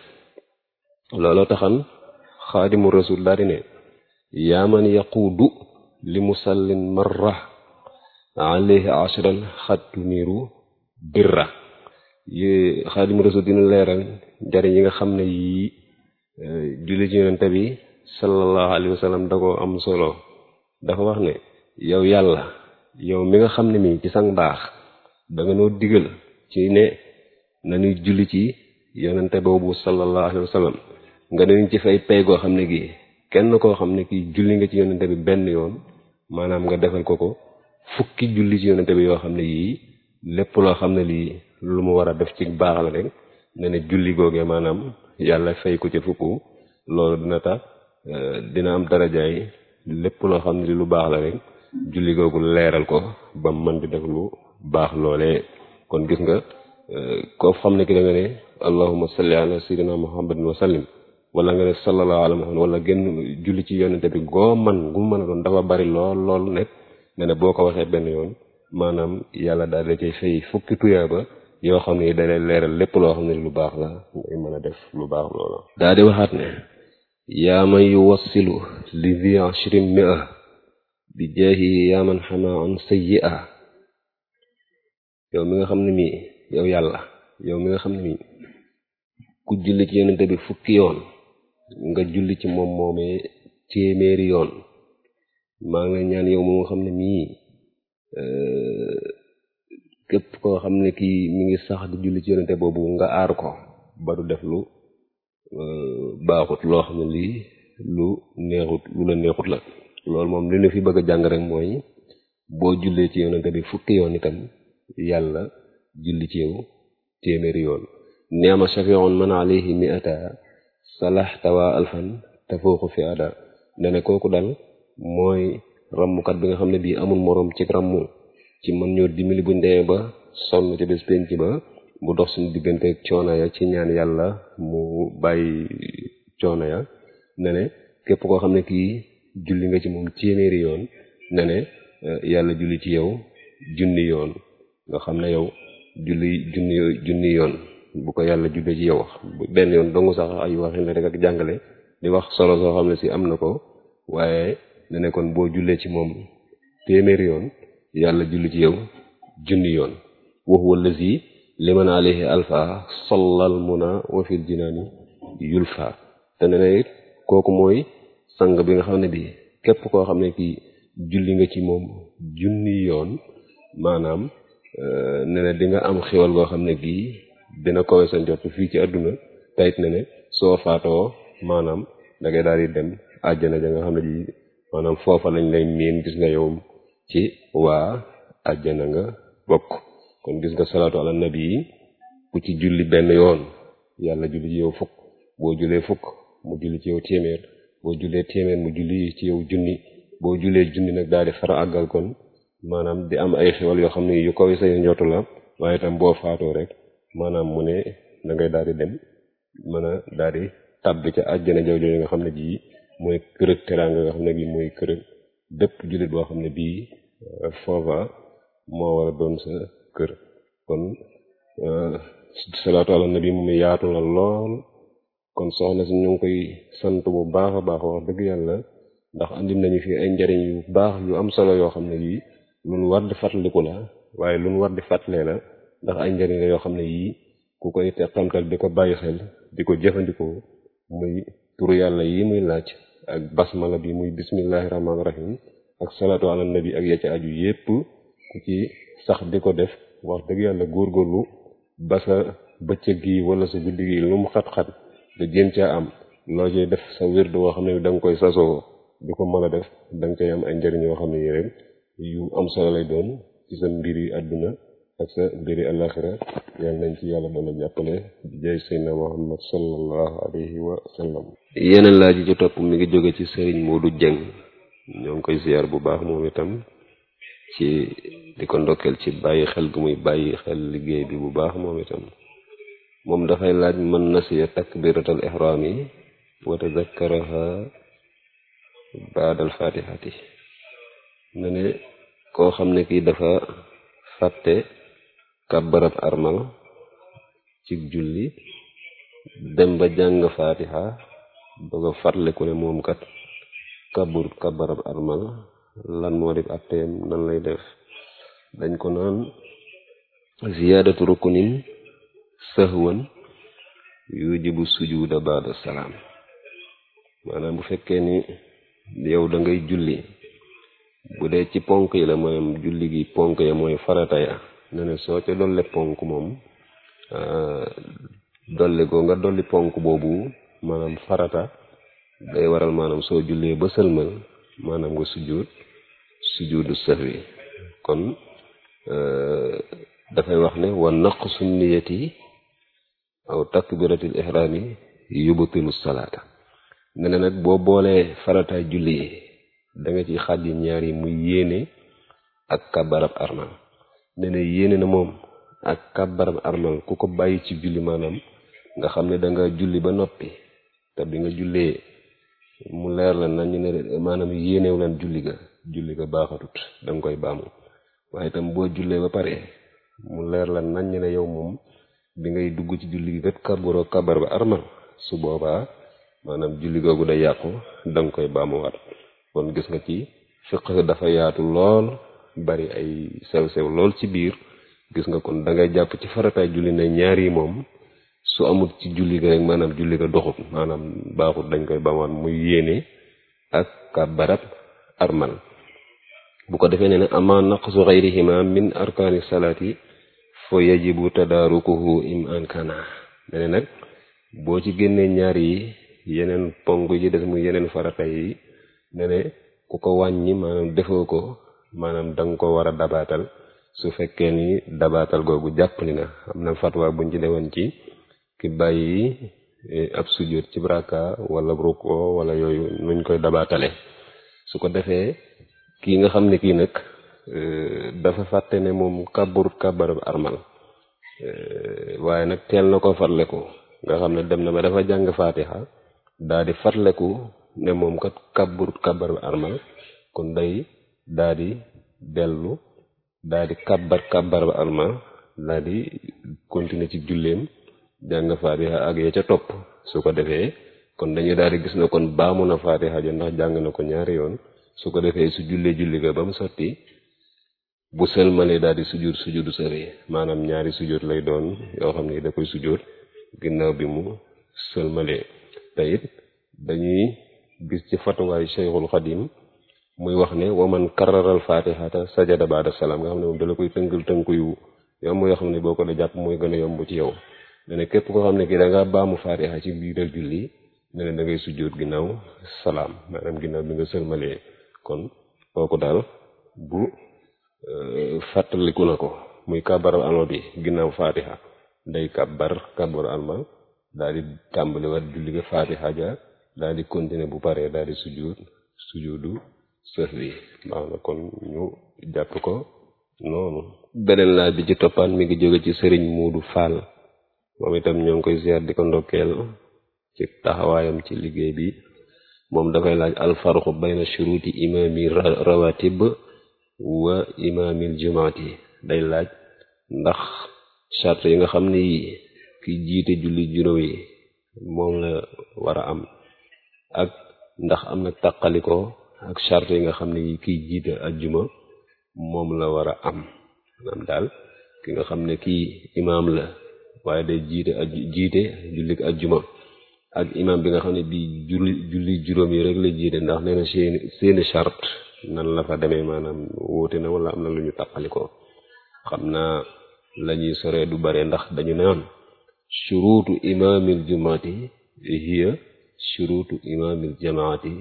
looloo taxan xaadimu rasul daal di ne yaa man yaquudu li musallin marra alayhi ashran xattu niiru birra yi xaadimu rasul dina leeral njariñ yi nga xam ne yii julli ci yonente bi sallallahu alayhi wa sallam da ko am solo dafa wax ne yow yàlla yow mi nga xam ne mi ci sang baax da nga noo digal ci ne nañuy julli ci yonente boobu sallallahu alayhi wa sallam nga dañu ci fay pay goo xam ne gii kenn koo xam ne kii julli nga ci yonente bi benn yoon maanaam nga defal ko ko fukki julli ci yonente bi yoo xam ne yii lépp loo xam ne lii lu mu war a def ci baax la rek ne ne julli googee maanaam yàlla fay ko ci fukk loolu dina tax dina am darajaay lépp loo xam ne li lu baax la rek julli googu leeral ko ba mën di def lu baax loolee kon gis nga koo xam ne ki da nga ne allahumma salli ala sayyidina muhammadin wa sallim wala nga ne sallallahu ala muhammad wala génn julli ci yonente bi goo man gu mën a doon dafa bari lool lool nekk ne ne boo ko waxee benn yoon maanaam yàlla daal da cay fay fukki tuyaaba yoo xam ne da lay leeral lépp loo xam ne lu baax la ngay mën a def lu baax loola daa di waxaat ne yaa man yuwassilu li di ashrin mia bi jaahi yaa man xama an sayyi'a yow mi nga xam ne mii yow yàlla yow mi nga xam ne mii ku julli ci yonente bi fukki yoon nga julli ci moom moomee téeméeri yoon maa ngi lay ñaan yow moo nga xam ne mii képp koo xam ne kii mi ngi sax di julli ci yonente boobu nga aar ko ba du def lu baaxut loo xam ne lii lu neexut lu la neexut la loolu moom li ñu fi bëgg a jàng rek mooy boo jullee ci yonente bi fukki yoon itam yàlla julli ci yow téeméeri yoon neema shafi'un man alayhi mi'ata salaxtawa alfan tafooxu fi ada ne ne kooku dal mooy rammukat bi nga xam ne bii amul moroom ci rammu ci mën ñoo dimbali buñ demee ba sonn ci bés penc ba mu dox suñu diggante ak coono ya ci ñaan yàlla mu bàyyi coono ya ne ne képp koo xam ne kii julli nga ci moom téeméeri yoon ne ne yàlla julli ci yow junni yoon nga xam ne yow julli junni junni yoon bu ko yàlla jullee ci yow benn yoon dongu sax ay waxin la rek ak jàngale di wax solo soo xam ne si am na ko waaye ne ne kon boo jullee ci moom téeméeri yoon yàlla julli ci yow junni yoon wa huwa allazi liman alayhi alfa sallal muna wa fil jinaani yulfa te ne ne it kooku mooy sang bi nga xam ne bi képp koo xam ne kii julli nga ci moom junni yoon maanaam ne ne di nga am xéwal goo xam ne gii dina kowe sa njort fii ci àdduna tayit ne ne soo faatoo maanaam da ngay daal di dem àjjana ja nga xam ne ji maanaam foofa lañ lay miin gis nga yow ci waa àjjana nga bokk kon gis nga salaatu ala nabi yi ku ci julli benn yoon yàlla julli ci yow fukk boo jullee fukk mu julli ci yow téeméer boo jullee téeméer mu julli ci yow junni boo jullee junni nag daal di fara àggal kon maanaam di am ay xewal yoo xam ne yu kaw say njottu la waaye itam boo faatoo rek maanaam mu ne da ngay daal di dem mën a daal di tàbbi ca àjjana jaw jooju nga xam ne bii mooy kërëg teraanga nga xam ne bii mooy kërëg bépp jullit boo xam ne bii foofa moo war a doon sa kër kon salaatu ala nabi moom yaatu la lool kon soxna si ñu ngi koy sant bu baax a baax wax dëgg yàlla ndax andi nañu fi ay njariñ yu baax yu am solo yoo xam ne yii luñ war di fàttaliku la waaye luñ war di fàttalee la ndax ay njariñ la yoo xam ne yii ku koy teqamtal di ko bàyyi xel di ko jëfandikoo muy turu yàlla yi muy laaj ak basmala bi muy bismillahi rahmaani rahim ak salaatu ala nabi ak ya ca aju yépp ku ci sax di ko def wax dëgg yàlla góorgóorlu ba sa bëccëg gi wala sa guddi gi lu mu xat-xat nga jéem caa am loo ciy def sa wirdu woo xam ne da nga koy sasoo di ko mën a def da nga koy am ay njëriñ yoo xam ne yi rek yu am solo lay doon ci sa mbiri àdduna ak sa mbiri alaxira yàlla nañ ci yàlla doon a jàppale di jay seydna muhammad sallallahu alayhi wa sallam yeneen laaj yi ci topp mi ngi jóge ci sëriñ Modou Dieng ñoo ngi koy ziar bu baax moom itam ci di ko ndokkeel ci bàyyi xel gu muy bàyyi xel liggéey bi bu baax moom itam moom dafay laaj man nasiya takbiratal ihram yi wa tazakkaraha baadal fatihati ne ne koo xam ne kii dafa fàtte kàbbarab armal ci julli dem ba jàng fatiha bëgg a fàttaliku ne moom kat kàbbur kàbbarab armal lan moo def atteem nan lay def dañ ko naan ziyaadatu rukunin sahwan yujibu sujuda baada salaam maanaam bu fekkee ni yow da ngay julli bu dee ci ponk yi la maanaam julli gi ponk ya mooy farata ya ne ne soo ca dolle ponk moom dolli ko nga dolli ponk boobu maanaam farata day waral maanaam soo jullee ba sëlmal maanaam nga sujjuut sujjuudu sahwi kon dafay wax ne wa naqsu niyati aw takbiratil ihrami yubtilu salaata ne ne nag boo boolee farataay julli yi da nga ci xàjji ñaar yi muy yéene ak kabarab armal ne ne yéene na moom ak kabarab armal ku ko bàyyi ci julli maanaam nga xam ne da nga julli ba noppi te bi nga jullee mu leer la nañu ne maanaam yéenew lan julli ga julli ga baaxatut da nga koy baamu waaye itam boo jullee ba pare mu leer la nañu ne yow moom bi ngay dugg ci julli gi kat kabaroo kabar ba armal su boobaa maanaam julli googu day yàqu da nga koy baamuwaat kon gis nga ci fiq dafa yaatu lool bari ay sew-sew lool ci biir gis nga kon da ngay jàpp ci farataay julli ne ñaar yi moom su amul ci julli ga rek maanaam julli ga doxut maanaam baaxut dañ koy baamuwaat muy yéene ak kabarat armal bu ko defee ne ne ama naqsu xayrihima min arkaani salaati fa yajibu tadaarukuhu im ankana ne nag boo ci génnee ñaar yi yeneen ponk yi des muy yeneen farata yi ne ne ku ko wàññi maanaam defoo ko maanaam danga ko war a dabaatal su fekkee ni dabaatal googu jàppali na am na fatwa buñ ci dewoon ci ki bàyyi ab sujjóot ci braka wala ruko wala yooyu nuñ koy dabaatale su ko defee kii nga xam ne kii nag dafa fàtte ne moom kàbbarut kàbbarab armal waaye nag teel na ko farle ko nga xam ne dem na ba dafa jàng faatiha daa di fatleku ne moom kat kàbbarut kàbbar bi armal kon day daa di dellu daa di kàbbar kàbbar ba armal daa di continuer ci julleem jàng faatiha ak ya ca topp su ko defee kon dañuy daal di gis ne kon baamu na faatiha ja ndax jàng na ko ñaari yoon su ko defee su jullee julli ga ba mu sotti bu sëlmalee daal di sujjóot sujjóotu sëri maanaam ñaari sujjóot lay doon yoo xam ne da koy sujjóot ginnaaw bi mu sëlmalee te it dañuy gis ci fatuwaayu Cheikhul Xadim muy wax ne waman kararal fatihata sajada baada salaam nga xam ne moom dala koy tënkal tënku yu yomb yoo xam ne boo ko da jàpp mooy gën a yomb ci yow ne ne képp koo xam ne kii da nga baamu fatiha ci biiral julli ne ne da ngay sujjóot ginnaaw salaam maanaam ginnaaw bi nga sëlmalee kon kooku daal bu fàttaliku na ko muy kàbbar alma bi ginnaaw fatiha day kàbbar kàbbar alma daal di tàmbali war julli ga fatiha ja daal di continuer bu paree daal di sujjóot sujjóotu sëf bi baax na kon ñu jàpp ko noonu beneen laaj bi ci toppaat mi ngi jóge ci sëriñ Muudu Fall moom itam ñoo ngi koy ziar di ko ndokkeel ci taxawaayam ci liggéey bi moom dafay laaj alfarqu bayna shuruti imaami rawatib wa imaamil jumaati day laaj ndax charte yi nga xam ne yi ki jiite julli juróom yi moom la war a am ak ndax am na tàqalikoo ak charte yi nga xam ne yi kiy jiite ajjuma moom la war a am maanaam daal ki nga xam ne kii imaam la waaye day jiite aj jiite jullik ajjuma ak imaam bi nga xam ne bii julli julli juróom yi rek la jiite ndax nee na seeni seeni charte nan la fa demee maanaam wóote na wala am na lu ñu tàqalikoo xam naa la ñuy soree du bare ndax dañu naan shuruutu imaamil jumaati hiya shuruutu imaamil jamaati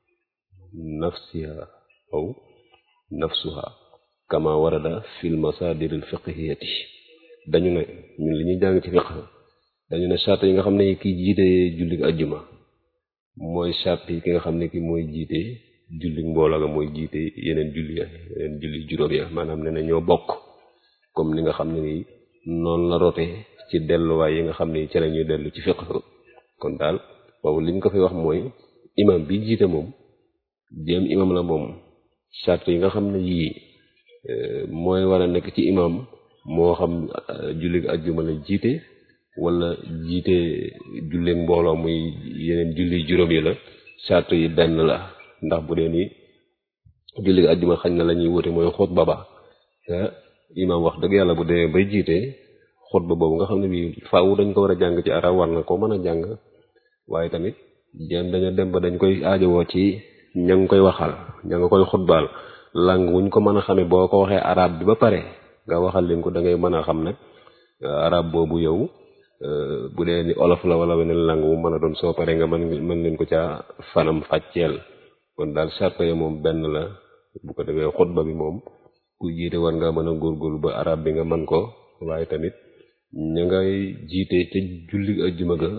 nafsiha aw nafsuha kama warada fil masaadiril fiqhiyati dañu ne ñun li ñuy jàng ci fiqh dañu ne charte yi nga xam ne kiy jiite julli ajjuma mooy charte yi ki nga xam ne ki mooy jiite julli mbooloo ga mooy jiite yeneen julli ya yeneen julli juróom ya maanaam ne na ñoo bokk comme ni nga xam ne ni noonu la rote ci delluwaay yi nga xam ne ci la ñuy dellu ci fiqh kon daal boobu li ñu ko fi wax mooy imam bi jiite moom jéem imam la moom charte yi nga xam ne yii mooy war a nekk ci imam moo xam julli ajjuma la jiite wala jiite julli mbooloo muy yeneen julli juróom yi la charte yi benn la ndax bu dee ni julli ajjuma xañ na la ñuy wute mooy xutba ba te imam wax dëgg yàlla bu demee bay jiite xutba boobu nga xam ne bii faaw dañ ko war a jàng ci arab war na ko mën a jàng waaye tamit jéem dañu dem ba dañ koy aajowoo ci ña ngi koy waxal ña nga koy xutbaal lang wuñ ko mën a xamee boo ko waxee arab bi ba pare nga waxal leen ko da ngay mën a xam nag arab boobu yow bu dee ni olof la wala weneen lang wu mën a doon soo paree nga mën mën leen ko ca fanam fàcceel kon daal charte ya moom benn la bu ko defee xutba bi moom ku jiite war nga mën a góorgóorlu ba arab bi nga mën ko waaye tamit ña ngay jiite ca julli ajjuma ga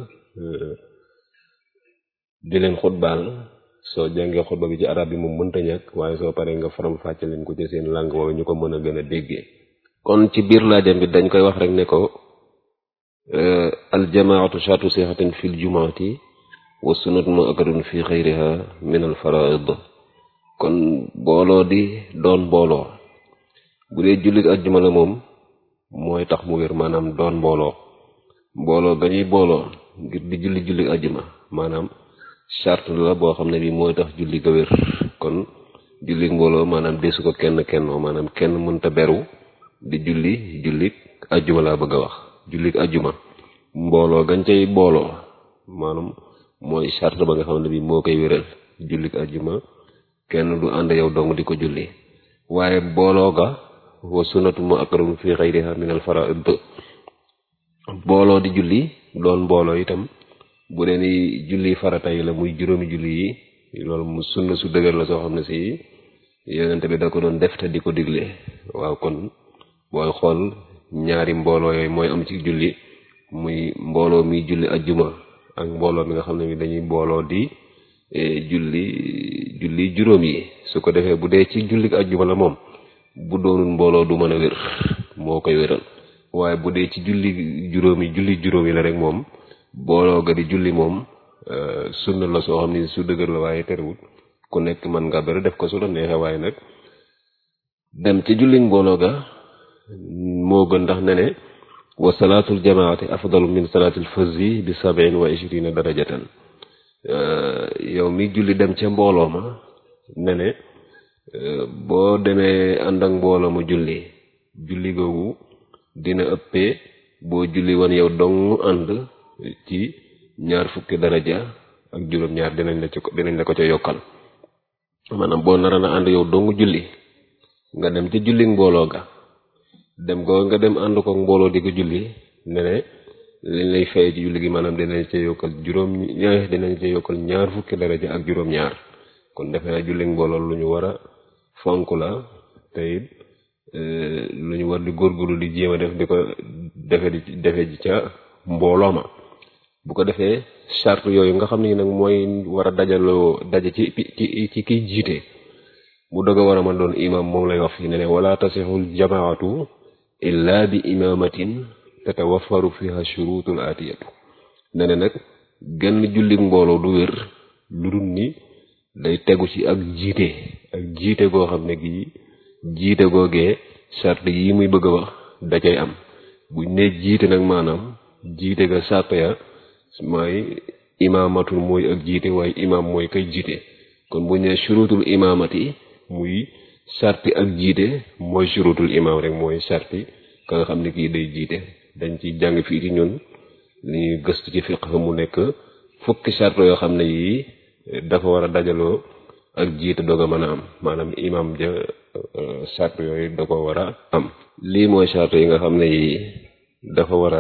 di leen xutbaal soo jàngee xutba bi ci arab bi moom mënta ñàkk waaye soo paree nga faram fàcce leen ko ci seen langue woowu ñu ko mën a gën a déggee kon ci biir laajam bi dañ koy wax rek ne ko aljamaatu shatu sixatin fi l jumaati wa sunnatu ma akadun fi xayriha min al faraid kon booloo di doon mbooloo bu dee jullit ajjuma la moom mooy tax mu wér maanaam doon mbooloo mbooloo ga ñuy booloo ngir di julli julli ajjuma maanaam charte la boo xam ne bii mooy tax julli ga wér kon julli mbooloo maanaam desu ko kenn kennoo maanaam kenn mënta beru di julli julli ajjuma laa bëgg a wax julli ajjuma mbooloo gañ cay booloo maanaam mooy charte ba nga xam ne bii moo koy wéral julli ajjuma kenn du ànd yow dong di ko julli waaye booloo ga wa sunnatu mu akram fi xayriha min al faraid booloo di julli doon mbooloo itam bu dee ni julli farata yi la muy juróomi julli yi loolu mu sunna su dëgër la soo xam ne si yonente bi da ko doon def te di ko digle waaw kon booy xool ñaari mbooloo yooyu mooy am ci julli muy mbooloo mi julli ajjuma ak mbooloo mi nga xam ne mi dañuy mbooloo di julli julli juróom yi su ko defee bu dee ci julli ajjuma la moom bu doonul mbooloo du mën a wér moo koy wéral waaye bu dee ci julli juróomi julli juróom yi la rek moom booloo ga di julli moom sunna la soo xam ni su dëgër la waaye terewul ku nekk mën nga bari def ko su la neexee waaye nag dem ci julli mbooloo ga moo gën ndax ne ne wa salaatul jamaati afdalu min salaatil fazi bi sab'in wa ishrina darajatan yow mi julli dem ca mbooloo ma ne ne boo demee ànd ak mbooloo mu julli julli googu dina ëppee boo julli woon yow dong ànd ci ñaar fukki daraja ak juróom-ñaar dinañ la ci dinañ la ko ca yokkal maanaam boo nara na ànd yow dong julli nga dem ci julli mbooloo ga dem ko nga dem ànd ko mbooloo di ko julli ne ne liñ lay fay ci julli gi maanaam dinañ ca yokkal juróom ñaar dinañ ca yokkal ñaar fukki daraja ak juróom-ñaar kon defe naa julli mbooloo lu ñu war a fonk la te it lu ñu war di góorgóorlu di jéem a def di ko defe di defe ji ca mbooloo ma bu ko defee charte yooyu nga xam ne nag mooy war a dajaloo daje ci ci ci kiy jiite mu doog a war a mën doon imam moom lay wax fi ne ne wala tasixul jamaatu illa bi imamatin tatawaffaru fiha shurutul atiyatu ne ne nag genn jullit mbooloo du wér lu dul ni day tegu ci ak jiite ak jiite goo xam ne gii jiite googee charte yi muy bëgg a wax da cay am buñ ne jiite nag maanaam jiite ga charte ya mooy imaamatul mooy ak jiite waaye imaam mooy kay jiite kon buñ ne shurutul imaamati muy sarti ak jiite mooy shurutul imaam rek mooy sarti ka nga xam ne kii day jiite dañ ci jàng fii ci ñun li ñuy gëstu ci fiq mu nekk fukki sart yoo xam ne yii dafa war a dajaloo ak jiite doog a mën a am maanaam imaam ja sart yooyu da ko war a am lii mooy sart yi nga xam ne yii dafa war a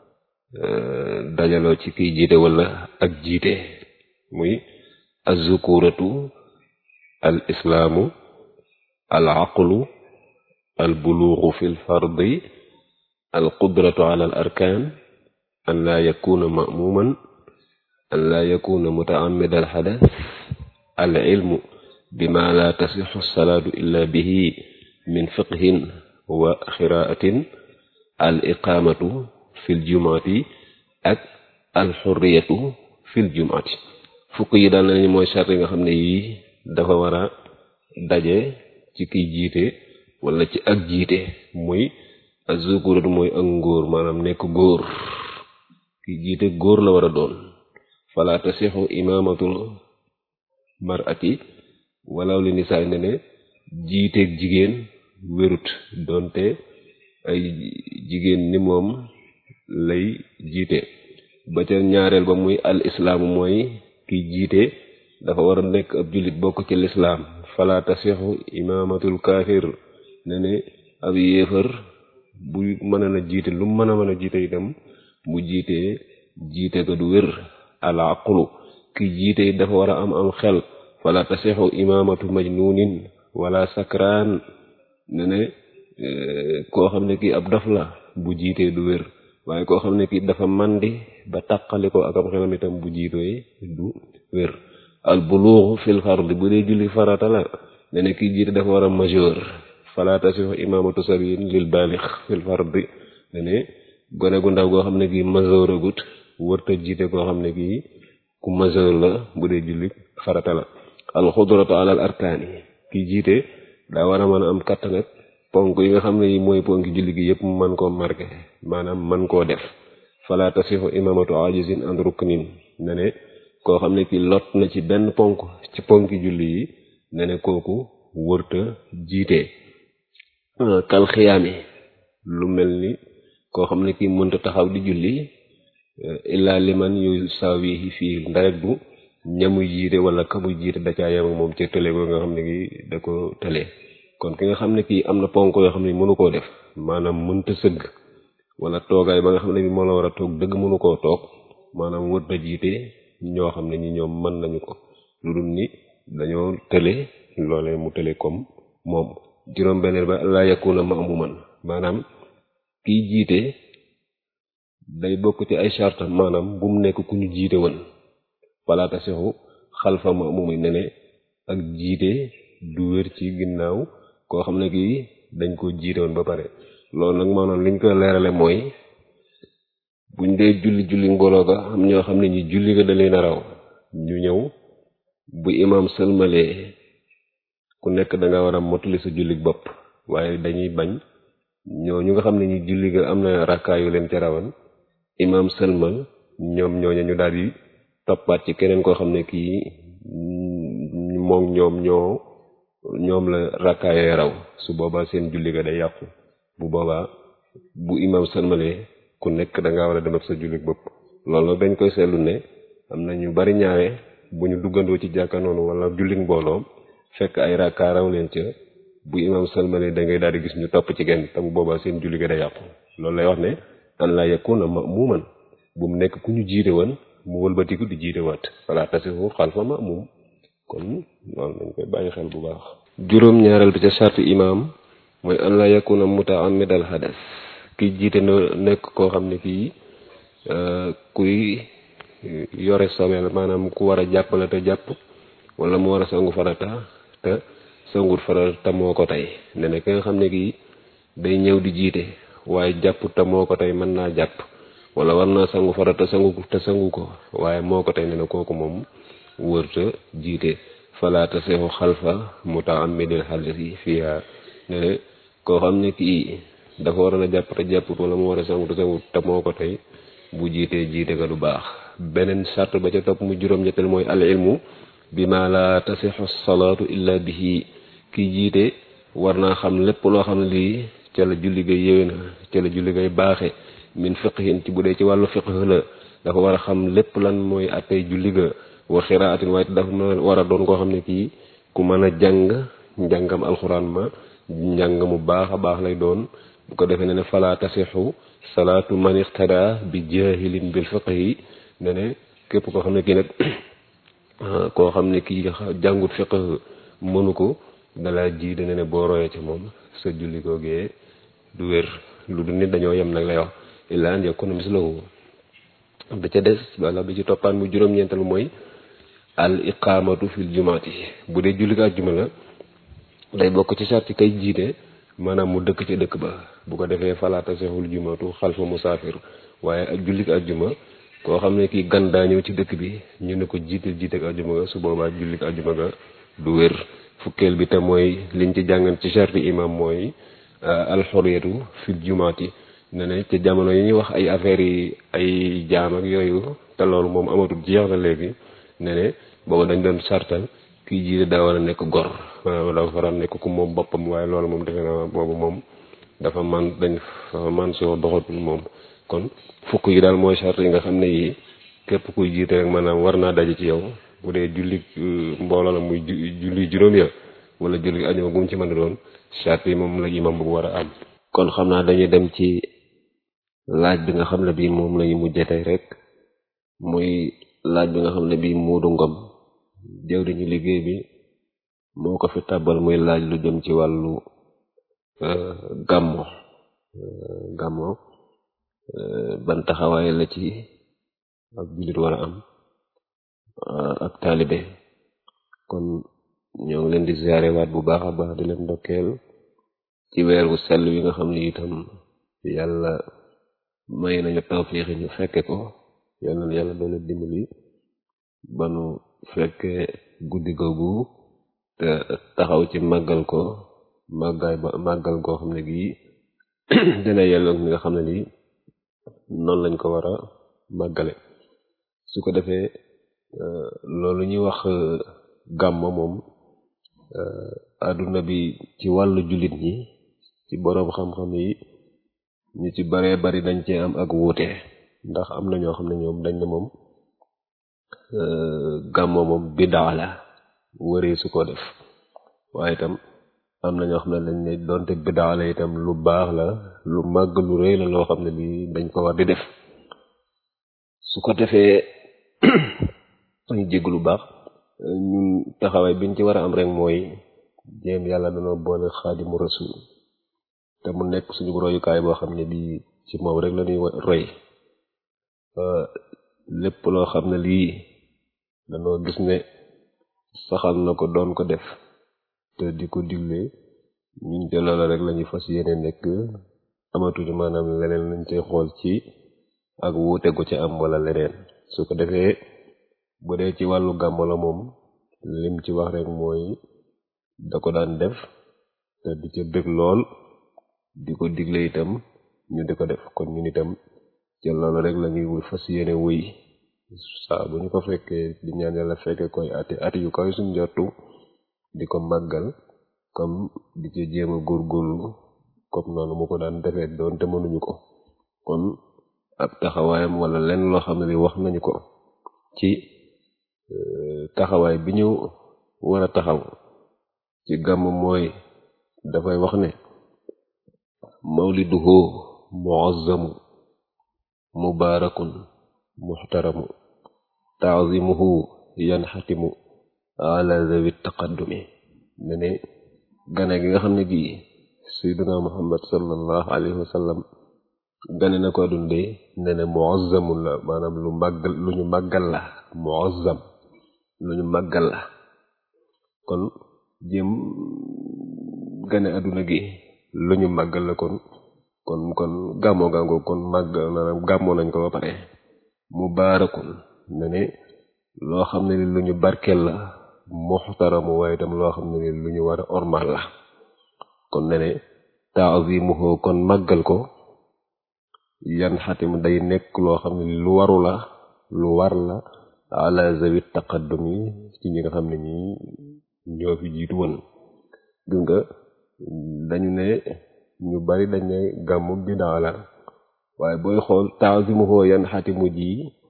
dajaloo ci kiy jiite wala ak jiite muy azukuratu al islaamu al aqlu al buluuxu fi l fardi al qudratu ala al arkaan an laa yakuna ma'muuman an laa yakuna mutaamida al xadas al ilmu bima la tasixu salaatu illa bihi min fiqhin wa xiraatin al iqaamatu fil jumaati ak alxurriyatu fil jumaati fukk yi daal nañu mooy sart yi nga xam ne yii dafa war a daje ci kiy jiite wala ci ak jiite muy azukuratu mooy ak ngóor maanaam nekk góor kiy jiite góor la war a doon fala tasixu imaamatul marati walaw li nisaay ne ne jiiteeg jigéen wérut doonte ay jigéen ni moom lay jiite ba ca ñaareel ba muy al islaamu mooy kiy jiite dafa war a nekk ab jullit bokk ci lislaam fala tasixu imaamatul kaafir ne ne ab yéefar bu mën a na jiite lu mën a mën a jiite itam bu jiitee jiite ga du wér al aqlu kiy jiite dafa war a am am xel fala tasixu imaamatu majnuunin wala sakraan ne ne koo xam ne kii ab dof la bu jiitee du wér waaye koo xam ne kii dafa màndi ba taqali ko ak am xelam itam bu jiitooy du wér al buluuxu fil fard bu dee julli farata la ne ne kii jiite dafa war a majeur fala tasixu imaamatu sabiin lil baalix fil fardi ne ne gone gu ndaw goo xam ne kii majeur agut wërta jiite koo xam ne kii ku majeur la bu dee julli farata la al xudratu alal arkaani kii jiite daa war a mën a am kattan ak ponk yi nga xam ne yi mooy ponk julli gi yëpp man koo marqué maanaam man koo def fala tasixu imamatu ajizin an ruknin ne ne koo xam ne ki lot na ci benn ponk ci ponki julli yi ne ne kooku wërta jiite kal xiyaami lu mel ni koo xam ne ki mënta taxaw di julli illa liman yu sawihi fii ndarek bu ñamuy jiite wala kamuy jiite da caa yem ak moom ca tële ko nga xam ne ki da ko tële kon ki nga xam ne kii am na ponk yoo xam ne mënu koo def maanaam mënta sëgg wala toogaay ba nga xam ne bi moo la war a toog dëgg mënu koo toog maanaam wër na jiite ñoo xam ne ñi ñoom mën nañu ko lu dul ni dañoo tële loolee mu tële comme moom juróom beneen ba laa yakuna ma'muman maanaam kiy jiite day bokk ci ay charte maanaam bu mu nekk ku ñu jiite woon wala tasixu xalfa ma'mumi ne ne ak jiite du wér ci ginnaaw koo xam ne kii dañ ko jiite woon ba pare loolu nag maanaam liñ ko leerale mooy buñ dee julli julli mbooloo ga am ñoo xam ne ñi julli ga da leen a raw ñu ñëw bu imam sëlmalee ku nekk da nga war a mottali sa jullit bopp waaye dañuy bañ ñoo ñu nga xam ne ñi julli ga am na rakkaa yu leen ca rawan imam sëlmal ñoom ñooñu ñu daal di toppaat ci keneen koo xam ne kii moom ñoom ñoo ñoom la rakkaayee raw su boobaa seen julli ga day yàqu bu boobaa bu imam sëlmalee ku nekk da ngaa war a dem ak sa jullit bopp loolu nag dañ koy seetlu ne am na ñu bari ñaare bu ñu duggandoo ci jàkka noonu wala jullit mbooloo fekk ay rakkaa raw leen ca bu imam sëlmalee da ngay daal di gis ñu topp ci genn te bu boobaa seen julli ga day yàqu loolu lay wax ne an la yakuna ma'muman bu mu nekk ku ñu jiite woon mu wëlbatiku di jiite waat wala tasihu xalfa ma'mum kon loolu nañ koy bàyyi xel bu baax juróom ñaareel bi ca charte imam mooy an la yakuna muta'ammidal hadas kiy jiite na nekk koo xam ne kii kuy yore sobeel maanaam ku war a jàppale te jàpp wala mu war a sangu farata te sangut farata moo ko tey ne ne ki nga xam ne kii day ñëw di jiite waaye jàpp te moo ko tey mën naa jàpp wala war naa sangu farata sangu te sangu ko waaye moo ko tey ne ne kooku moom wërta jiite fala taseexu xalfa muta'ammidil hadasi fiha ne ne koo xam ne kii dafa waroon a jàpp te jàpput wala mu war a sangu te sangut te moo ko tey bu jiitee jiite ga du baax beneen sart ba ca topp mu juróom-ñetteel mooy al ilmu bi ma la tasixu salaatu illa bihi kii jiite war naa xam lépp loo xam ne lii ca la julli gay yéwé na ca la julli gay baaxe min fiqhin ci bu dee ci wàllu fiqh la dafa war a xam lépp lan mooy attey julli ga wa xiraatin waaye dafa war a doon koo xam ne kii ku mën a jàng njàngam alxuraan ma njàng mu baax a baax lay doon bu ko defee ne ne fala tasixu salaatu man ixtada bi jahilin bil fiqhi ne ne képp koo xam ne kii nag koo xam ne kii jàngut fiq mënu ko dalaa ji dana ne boo royee ci moom sa julli googee du wér lu du nit dañoo yem nag lay wax illa an yakuna mislahu da ca des wala bi ci toppaan mu juróom-ñeental mooy al iqamatu fil jumaati bu dee julli ak juma la day bokk ci sarti kay jiite maanaam mu dëkk ci dëkk ba bu ko defee falaata seexul jumatu xalfa musaafir waaye ak julli ak juma koo xam ne kii gan daa ñëw ci dëkk bi ñu ne ko jiite jiite ak ajuma ga su boobaa julli ak ajuma ga du wér fukkeel bi te mooy liñ ci jàngan ci charti imam mooy alxuriyatu fil jumaati ne ne ci jamono yi ñuy wax ay affaires yi ay jaam ak yooyu te loolu moom amatul jeex na léegi ne ne booba dañ doon sartal kii jiite daa war a nekk gor maanaam dafa war a nekk ku moom boppam waaye loolu moom defe naa boobu moom dafa man dañ dafa man soo doxatul moom kon fukk yi daal mooy charte yi nga xam ne yi képp kuy jiite rek maanaam war naa daje ci yow bu dee julli mbooloo la muy julli juróom ya wala julli ajuma gum ci mën a doon charte yi moom la imam bu war a am kon xam naa dañuy dem ci laaj bi nga xam ne bii moom lañu mujjee tey rek muy laaj bi nga xam ne bii Moodu Ngom jëw dañu liggéey bi moo ko fi tàbbal muy laaj lu jëm ci wàllu gàmmo gàmmo ban taxawaay la ci ak jullit war a am ak taalibe kon ñoo ngi leen di ziare waat bu baax a baax di leen ndokkeel ci weer wu sell wi nga xam ne itam yàlla may nañu tawfiix ñu fekke ko yal na yàlla doole dimbali ba nu fekke guddi googu te taxaw ci màggal ko màggaay ba màggal goo xam ne gii dina yelloog ni nga xam ne nii noonu lañ ko war a màggale su ko defee loolu ñuy wax gàmma moom àdduna bi ci wàllu jullit ñi ci boroom xam-xam yi ñu ci baree bari dañ cee am ak wuute ndax am na ñoo xam ne ñoom dañ ne moom gàmma moom bidaa la wëree su ko def waaye itam am na ñoo xam ne dañ ne doonte bidaa la itam lu baax la lu màgg lu rëy la loo xam ne bi dañ ko war di def su ko defee ñu jégg lu baax ñun taxawaay biñ ci war a am rek mooy jéem yàlla danoo boole xaadimu rasul te mu nekk suñu royukaay boo xam ne bii ci moom rek la ñuy roy lépp loo xam ne lii danoo gis ne saxal na ko doon ko def te di ko digle ñun te loola rek lañuy fas yéene nekk amatuñu maanaam leneen lañ cay xool ci ak wuute gu ci am wala leneen su ko defee bu dee ci wàllu gàmmo la moom lim ci wax rek mooy da ko daan def te di ca bëgg lool di ko digle itam ñu di ko def kon ñun itam ci loolu rek la ñuy fas yéene wuy saa bu ñu ko fekkee di ñaan yàlla fekke koy ati ati yu koy suñ jortu di ko màggal comme di ci jéem a góorgóorlu comme noonu mu ko daan defee doon te mënuñu ko kon ab taxawaayam wala lenn loo xam ne li wax nañu ko ci taxawaay bi ñu war a taxaw ci gàmm mooy dafay wax ne mawliduhu muazzamu mubaarakun muxtaramu taazimuhu yanxatimu ala zawi taqaddumi ne ne gane gi nga xam ne gii sayduna muhammad sallallahu alayhi wa sallam gane na ko dunde ne ne muazzamun la maanaam lu màggal lu ñu màggal la muazzam lu ñu màggal la kon jëm gane àdduna gi lu ñu màggal la kon kon kon gàmmoo gàngoo kon màgg maanaam gàmmoo nañ ko ba pare mubaarakun ne ne loo xam ne ni lu ñu barkeel la muxtaramu waaye itam loo xam ne ni lu ñu war a ormal la kon ne ne taazimuhu kon màggal ko yan xatim day nekk loo xam ne lu waru la lu war la ala zawi taqaddum yi ci ñi nga xam ne ñi ñoo fi jiitu woon gis nga dañu ne ñu bari dañ ne gàmmu bidaa la waaye booy xool taazimuhu yan xatimu ji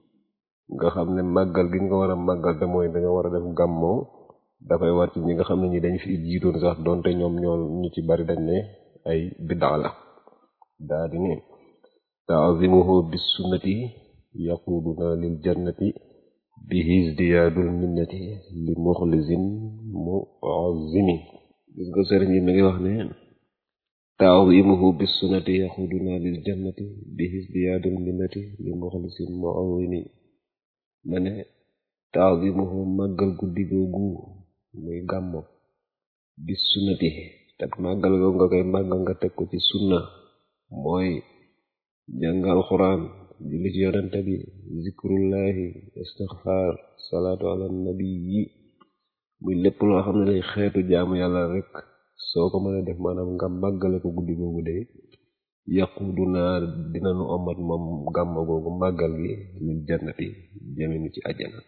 nga xam ne màggal gi ñu ko war a màggal te mooy dañoo war a def gàmmoo dafay war ci ñi nga xam ne ñi dañ fi jiitoon sax donte ñoom ñoo ñu ci bari dañ ne ay bidaa la daa di ne taazimuhu bis sunnati yaquduna lil jannati bihi izdiyaadul minnati li muxlisin muazzimi gis nga sëriñ yi mi ngi wax ne taazimuhu bis sunnati yaquduna lil jannati bihi izdiyaadul minnati li muxlisin muazzimi ma ne taazimuhu màggal guddi googu muy gàmmo bis sunnati te màggal googu nga koy màggal nga teg ko ci sunna mooy jàng alxuraan julli ci yonente bi zikrullahi istixfaar salaatu ala nabi yi muy lépp loo xam ne lay xeetu jaamu yàlla rek soo ko mën a def maanaam nga màggale ko guddi googu de yaqudu naa dina nu omat moom gàmmo googu màggal gi lil jannati jëme nu ci àjjana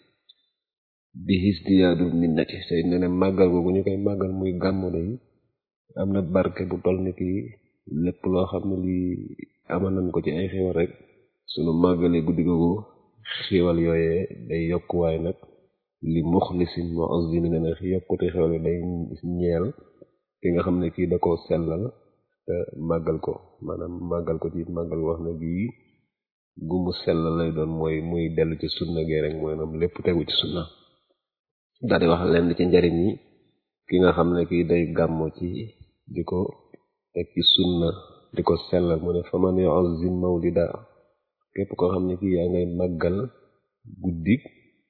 bi hisdiyaadu minnati tey ne ne màggal googu ñu koy màggal muy gàmmo day am na barke bu toll ni ki lépp loo xam ne lii amal nañ ko ci ay xéwal rek sunu màggalee guddi googu xéwal yooyee day yokk waaye nag li muxlisin muazzimin ne ne yokkute xéwal yi day ñeel ki nga xam ne kii da koo sellal te màggal ko maanaam màggal ko ci màggal wax na bii gumu sellal lay doon mooy muy dellu ci sunna gee rek mooy nam lépp tegu ci sunna daal di wax lenn ci njariñ yi ki nga xam ne kii day gàmmo ci di ko teg ci sunna di ko sellal mu ne fa man yu'azzim mawlida képp koo xam ne kii yaa ngay màggal guddik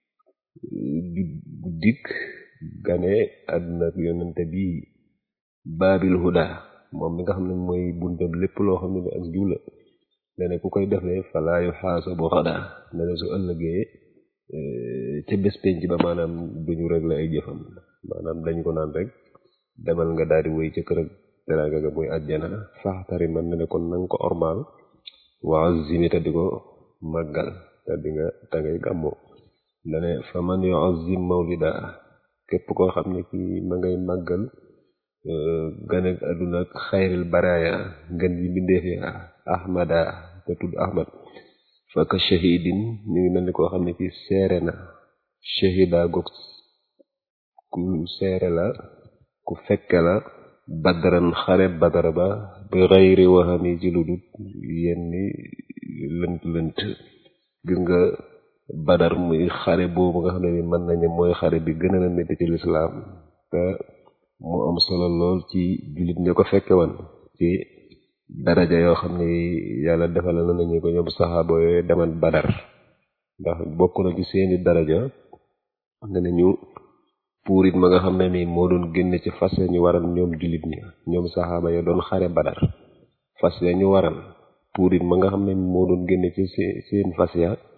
guddik gane àdduna ak yonente bi baabil huda moom mi nga xam ne mooy buntam lépp loo xam ne ni ak jiw la ne ne ku koy defee falaa yuhaasabu xada ne ne su ëllëgee ca bés penc ba maanaam duñu réglé ay jëfam maanaam dañ ko naan rek demal nga daal di wéy ca kër ak teraanga ga muy àjjana faxtari man ne ne kon nanga ko ormaal waa zimi te di ko màggal te di nga te ngay gàmmoo dane fa man yu'azzim mawlida képp koo xam ne kii ma ngay màggal gane àdduna ak xayril baraya ngën ji mbindeef ya ahmada te tudd ahmad faka shahidin ñu ngi mel ni koo xam ne kii seere na shahida goog ku seere la ku fekke la badaran xare badara ba bi xayri waxami ci lu dut yenni lënt lënt gis nga badar muy xare boobu nga xam ne ni mën nañu mooy xare bi gën a métti ci lislaam te mu am solo lool ci jullit ñi ko fekke woon ci daraja yoo xam ne yàlla defal na nañu ko ñoom saxaaba yooyu demal badar ndax bokk na ci seeni daraja ne nañu puurit ma nga xam ne nii moo doon génne ci fas ya ñu waral ñoom jullit ñi ñoom saxaaba ya doon xare badar fas ya ñu waral puurit ma nga xam ne moo doon génne ci seen fas ya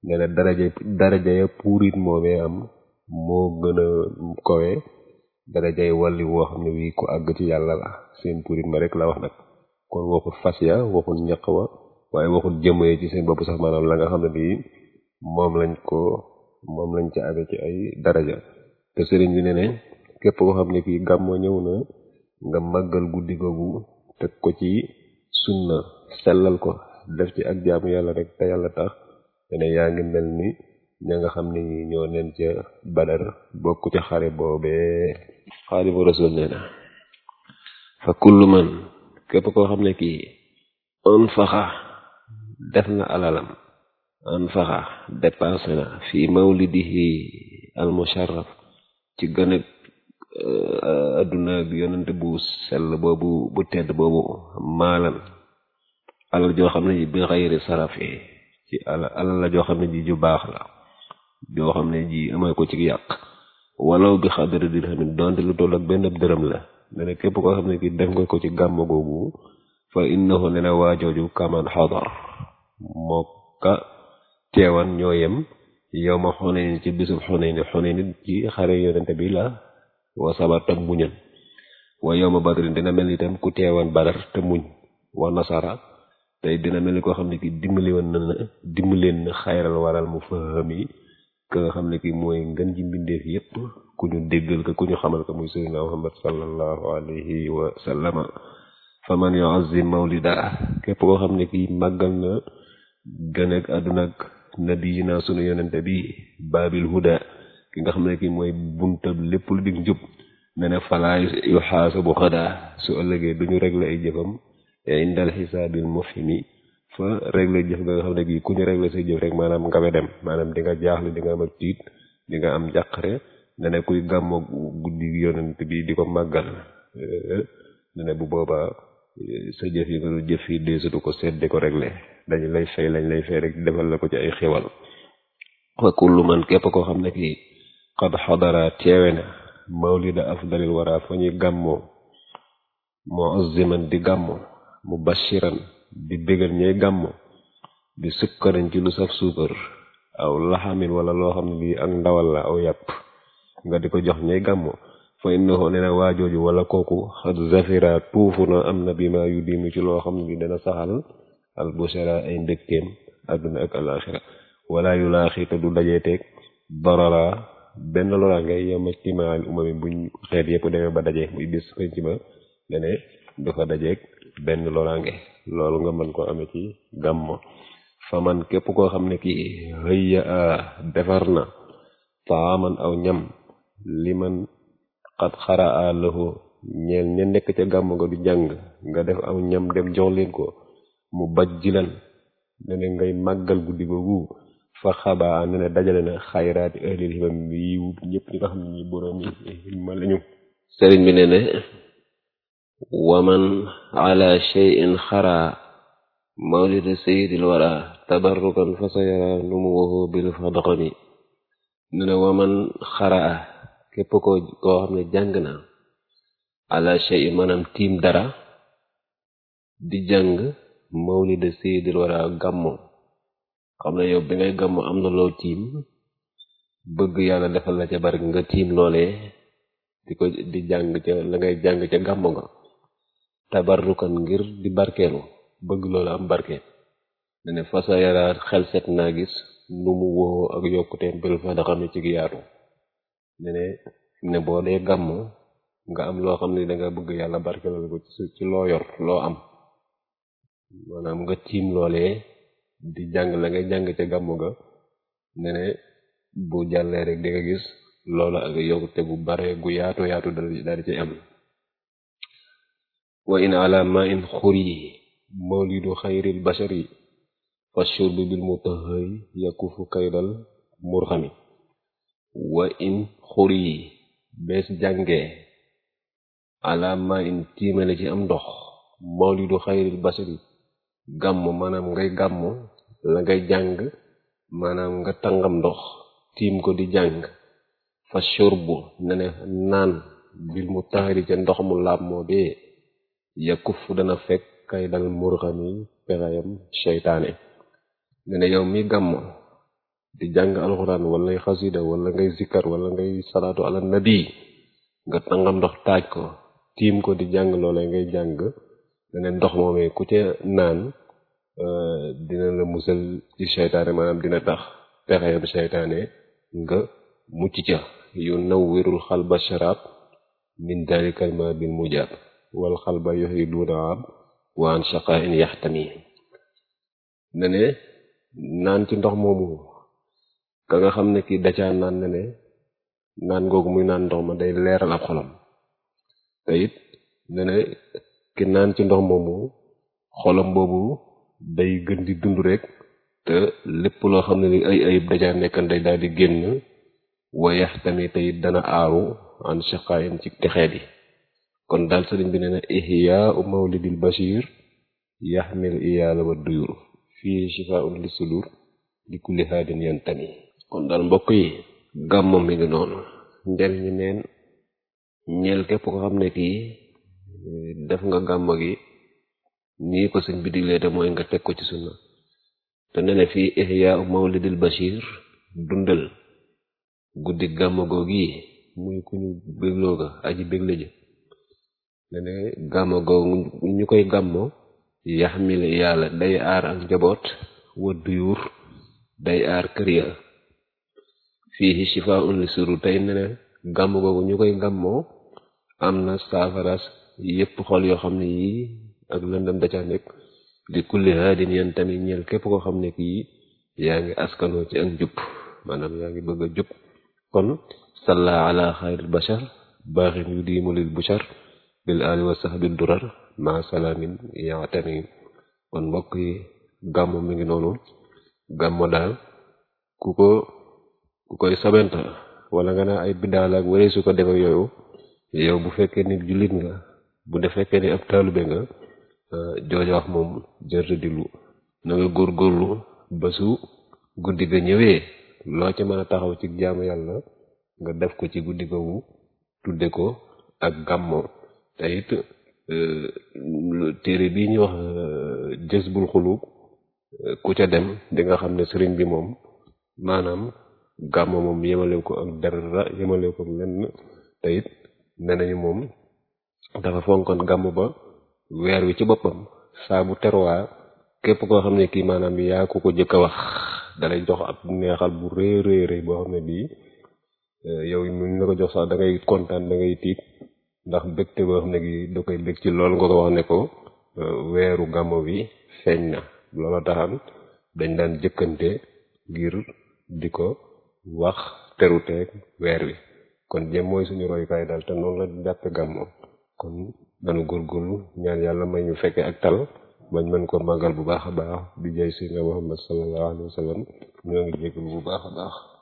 nee na daraja daraja ya puurit moomee am moo gën a kowe darajay wàlli woo xam ne wii ku àgg ci yàlla la seen puurit ma rek la wax nag kon waxut fas ya waxut ñaq wa waaye waxut jëmee ci seen bopp sax maanaam la nga xam ne bii moom lañ ko moom lañ ca amee ci ay daraja te sëriñ bi ne ne képp koo xam ne kii gàmmoo ñëw na nga màggal guddi googu teg ko ci sunna sellal ko def ci ak jaamu yàlla rek te yàlla tax te ne yaa ngi mel ni ña nga xam ne ñoo neen ca badar bokk ca xare boobee xaadimu rasul nee na fa kullu man képp koo xam ne kii an faxa def na alalam an faxa dépensé na fii mawlidihi al musharraf ci gën a adduna bi yonente bu sell boobu bu tedd boobu maalan alal joo xam ne ji bi xayri sarafi ci ala alal la joo xam ne ji ju baax la joo xam ne ji amee ko ci yàq walaw bi xadari dirhamin donte lu toll ak benn dërëm la ne ne képp koo xam ne ki def nga ko ci gàmm googu fa innahu ne na waajooju kaman xadar moo ka teewan ñoo yem yow ma xuneyn ci bisub xuneyn xuneyn ci xare yonente bi la wa sabar tam muñal wa yow ma badrin dina mel ni itam ku teewan badar te muñ wa nasara tey dina mel ni koo xam ne ki dimbali woon na na dimbaleen na xayral waral mu fahami ka nga xam ne ki mooy ngën ji mbindeef yépp ku ñu déggal ko ku ñu xamal ko muy sayyidina muhammad sallallahu alayhi wa sallama fa man yu'azzim mawlida képp koo xam ne ki màggal na gën ak àdduna ak nabiyina sunu yonente bi baabil huda ki nga xam ne ki mooy buntab lépp lu dig njub ne ne falaa yu xaasabu xadaa su ëllëgee duñu régler ay jëfam indal xisaabil mufhimi fa régler jëf nga xam ne gi ku ñu régler say jëf rek maanaam nga we dem maanaam di nga jaaxle di nga am ak tiit di nga am jàqare ne ne kuy gàmmo guddi yonent bi di ko màggal ne ne bu boobaa sa jëf yi nga doon jëf yi deesatu ko seet di ko régler dañu lay fay lañ lay fay rek defal la ko ci ay xewal wa kullu man képp koo xam ne kii xad xadara teewe na mawlida afdalil wara fa ñuy gàmmoo muazziman di gàmmo mubashiran di bégal ñay gàmmo di sukkaran ci lu saf suukar aw laxamin wala loo xam ne lii ak ndawal la aw yàpp nga di ko jox ñay gàmmo fa innahu nee na waajooju wala kooku xad zafira tuufu na am na bi ma yu diinu ci loo xam ne li dana saxal al bushara ay mbégteem àdduna ak alaxira wala yu laaxi te du dajeeteeg darara benn loraange yoma timaal umami buñ xeet yëpp demee ba daje muy bis penc ba dene du fa dajeeg benn loraange loolu nga mën ko amee ci gàmmo fa man képp koo xam ne kii hëyya a defar na taaman aw ñam li man xat xara a lahu ñeel ña nekk ca gàmmo nga du jàng nga def aw ñam dem jox leen ko mu baj jilan ne ngay màggal guddi googu fa xabaa ne ne dajale na xayraati ahlil himam bi yiw ñëpp ñi nga xam ne ñi boroom yi himma lañu sëriñ bi ne ne waman ala cheyin xara mawlida sayidil wara tabarrukan fa sa yara nu mu waxoo bil fadqami ne ne waman xaraa képp ko koo xam ne jàng na ala cheyin maanaam tiim dara di jàng mawlida sayidil wara gàmmo xam ne yow bi ngay gàmmo am na loo tiim bëgg yàlla defal la ca bari nga tiim loolee di ko di jàng ca la ngay jàng ca gàmmo nga tabarrukan ngir di barkeelu bëgg loolu am barke ne ne fasa yaraat xel set naa gis nu mu woo ak yokkuteem bil fa da xam ne ci yaatu ne ne ne boo dee gàmmo nga am loo xam ne danga bëgg yàlla barkeelu ko ci loo yor loo am maanaam nga tiim loolee di jàng la ngay jàng ca gàmmu ga ne ne bu jàllee rek di nga gis loola ak yokkute gu bare gu yaatu yaatu dal di ci am wa in ala ma in xuri mawlidu xayril bashari fa shurbi bil mutahhari yakufu kaydal murxami wa in xuri bees jàngee ala ma in tiimale ci am ndox mawlidu xayril bashari gàmmu maanaam ngay gàmmu la ngay jàng maanaam nga tàngam ndox tiim ko di jàng fa shurbu ne ne naan bil mu taxari ca ndox mu laab moo bee yakuf dana fekk kay dal murxami pexeyam seytaane ne ne yow mi gàmmu di jàng alxuraan wala ngay xasida wala ngay zikkar wala ngay salaatu ala nabi nga tàngam ndox taaj ko tiim ko di jàng loola ngay jàng dane ndox moomee ku ca naan dina la musal ci seytaane maanaam dina tax pexeyam seytaane nga mucc ca yu nawwirul xalba sharab min dalikal ma bil mujab wal xalba yuhiduuna ab wa an shaqain yaxtami ne ne naan ci ndox moomu ka nga xam ne kii dacaa naan ne ne naan googu muy naan ndox ma day leeral ab xolam te it ne ne ki naan ci ndox moomu xolam boobu day gën di dund rek te lépp loo xam ne ni ay ayib dacaa nekkan day daal di génn wayax tamit te it dana aaru an shaqaayin ci texeet yi kon daal sëriñ bi nee na ihyaa mawlidil bashir yaxmil iyaala wa duyur fii shifaun li sudur li kulli haadin yantami kon daal mbokk yi gàmmo mi ngi noonu njariñu neen ñeel képp ko xam ne kii def nga gàmmo gi nii ko sëñ bi diglee te mooy nga teg ko ci sunna te ne ne fii ihyaa mawlidil bashir dundal guddi gàmmo googi muy ku ñu bégloo ga aji bégle ja ne ne gàmmo googu ñu koy gàmmo yaxmil yàlla day aar ak njaboot wa duyur day aar kër ya fii shifaa'un li suru tey ne ne gàmm googu ñu koy gàmmoo am na saafaras yépp xol yoo xam ne yii ak lëndëm da ca nekk di kulli haadin yan tamit ñeel képp koo xam ne kii yaa ngi askanoo ci ak njub maanaam yaa ngi bëgg a jub kon salla ala xayril bashar baaxin yu diimu lil bushar bil ali wa sahbi durar ma salaamin yaatami kon mbokk yi gàmmo mi ngi noonu gàmmo daal ku ko ku koy sabenta wala nga naa ay biddaal ak waree su ko def ak yooyu yow bu fekkee ni jullit nga bu def fekkee ni ab taalube nga jooja wax moom jërte diglu na nga góorgóorlu ba su guddi ga ñëwee loo ci mën a taxaw ci jaamu yàlla nga def ko ci guddi googu tudde ko ak gàmmo te it téere bii ñu wax jësbul xulub ku ca dem di nga xam ne sëriñ bi moom maanaam gàmmo moom yemale ko ak dara yemale ko lenn te it nee nañu moom dafa fonkoon gàmm ba weer wi ci boppam saa bu terwaa képp koo xam ne kii maanaam yaa ko ko jëkk a wax dalay jox ab neexal bu rëy rëy rëy boo xam ne bii yow ñu la ko jox sax da ngay kontaan da ngay tiit ndax bégte boo xam ne gi da koy bég ci loolu nga ko wax ne ko weeru gàmmo bi feeñ na loola taxam dañ daan jëkkante ngir di ko wax teruteeg weer wi kon jëm mooy suñu royukaay daal te noonu la jàppe gàmmo kon nanu góorgóorlu ñaan yàlla may ñu fekke ak tal bañ mën ko màggal bu baax a baax di jay si nga Muhammad sallallahu alayhi wa sallam ñoo ngi jégalu bu baax a baax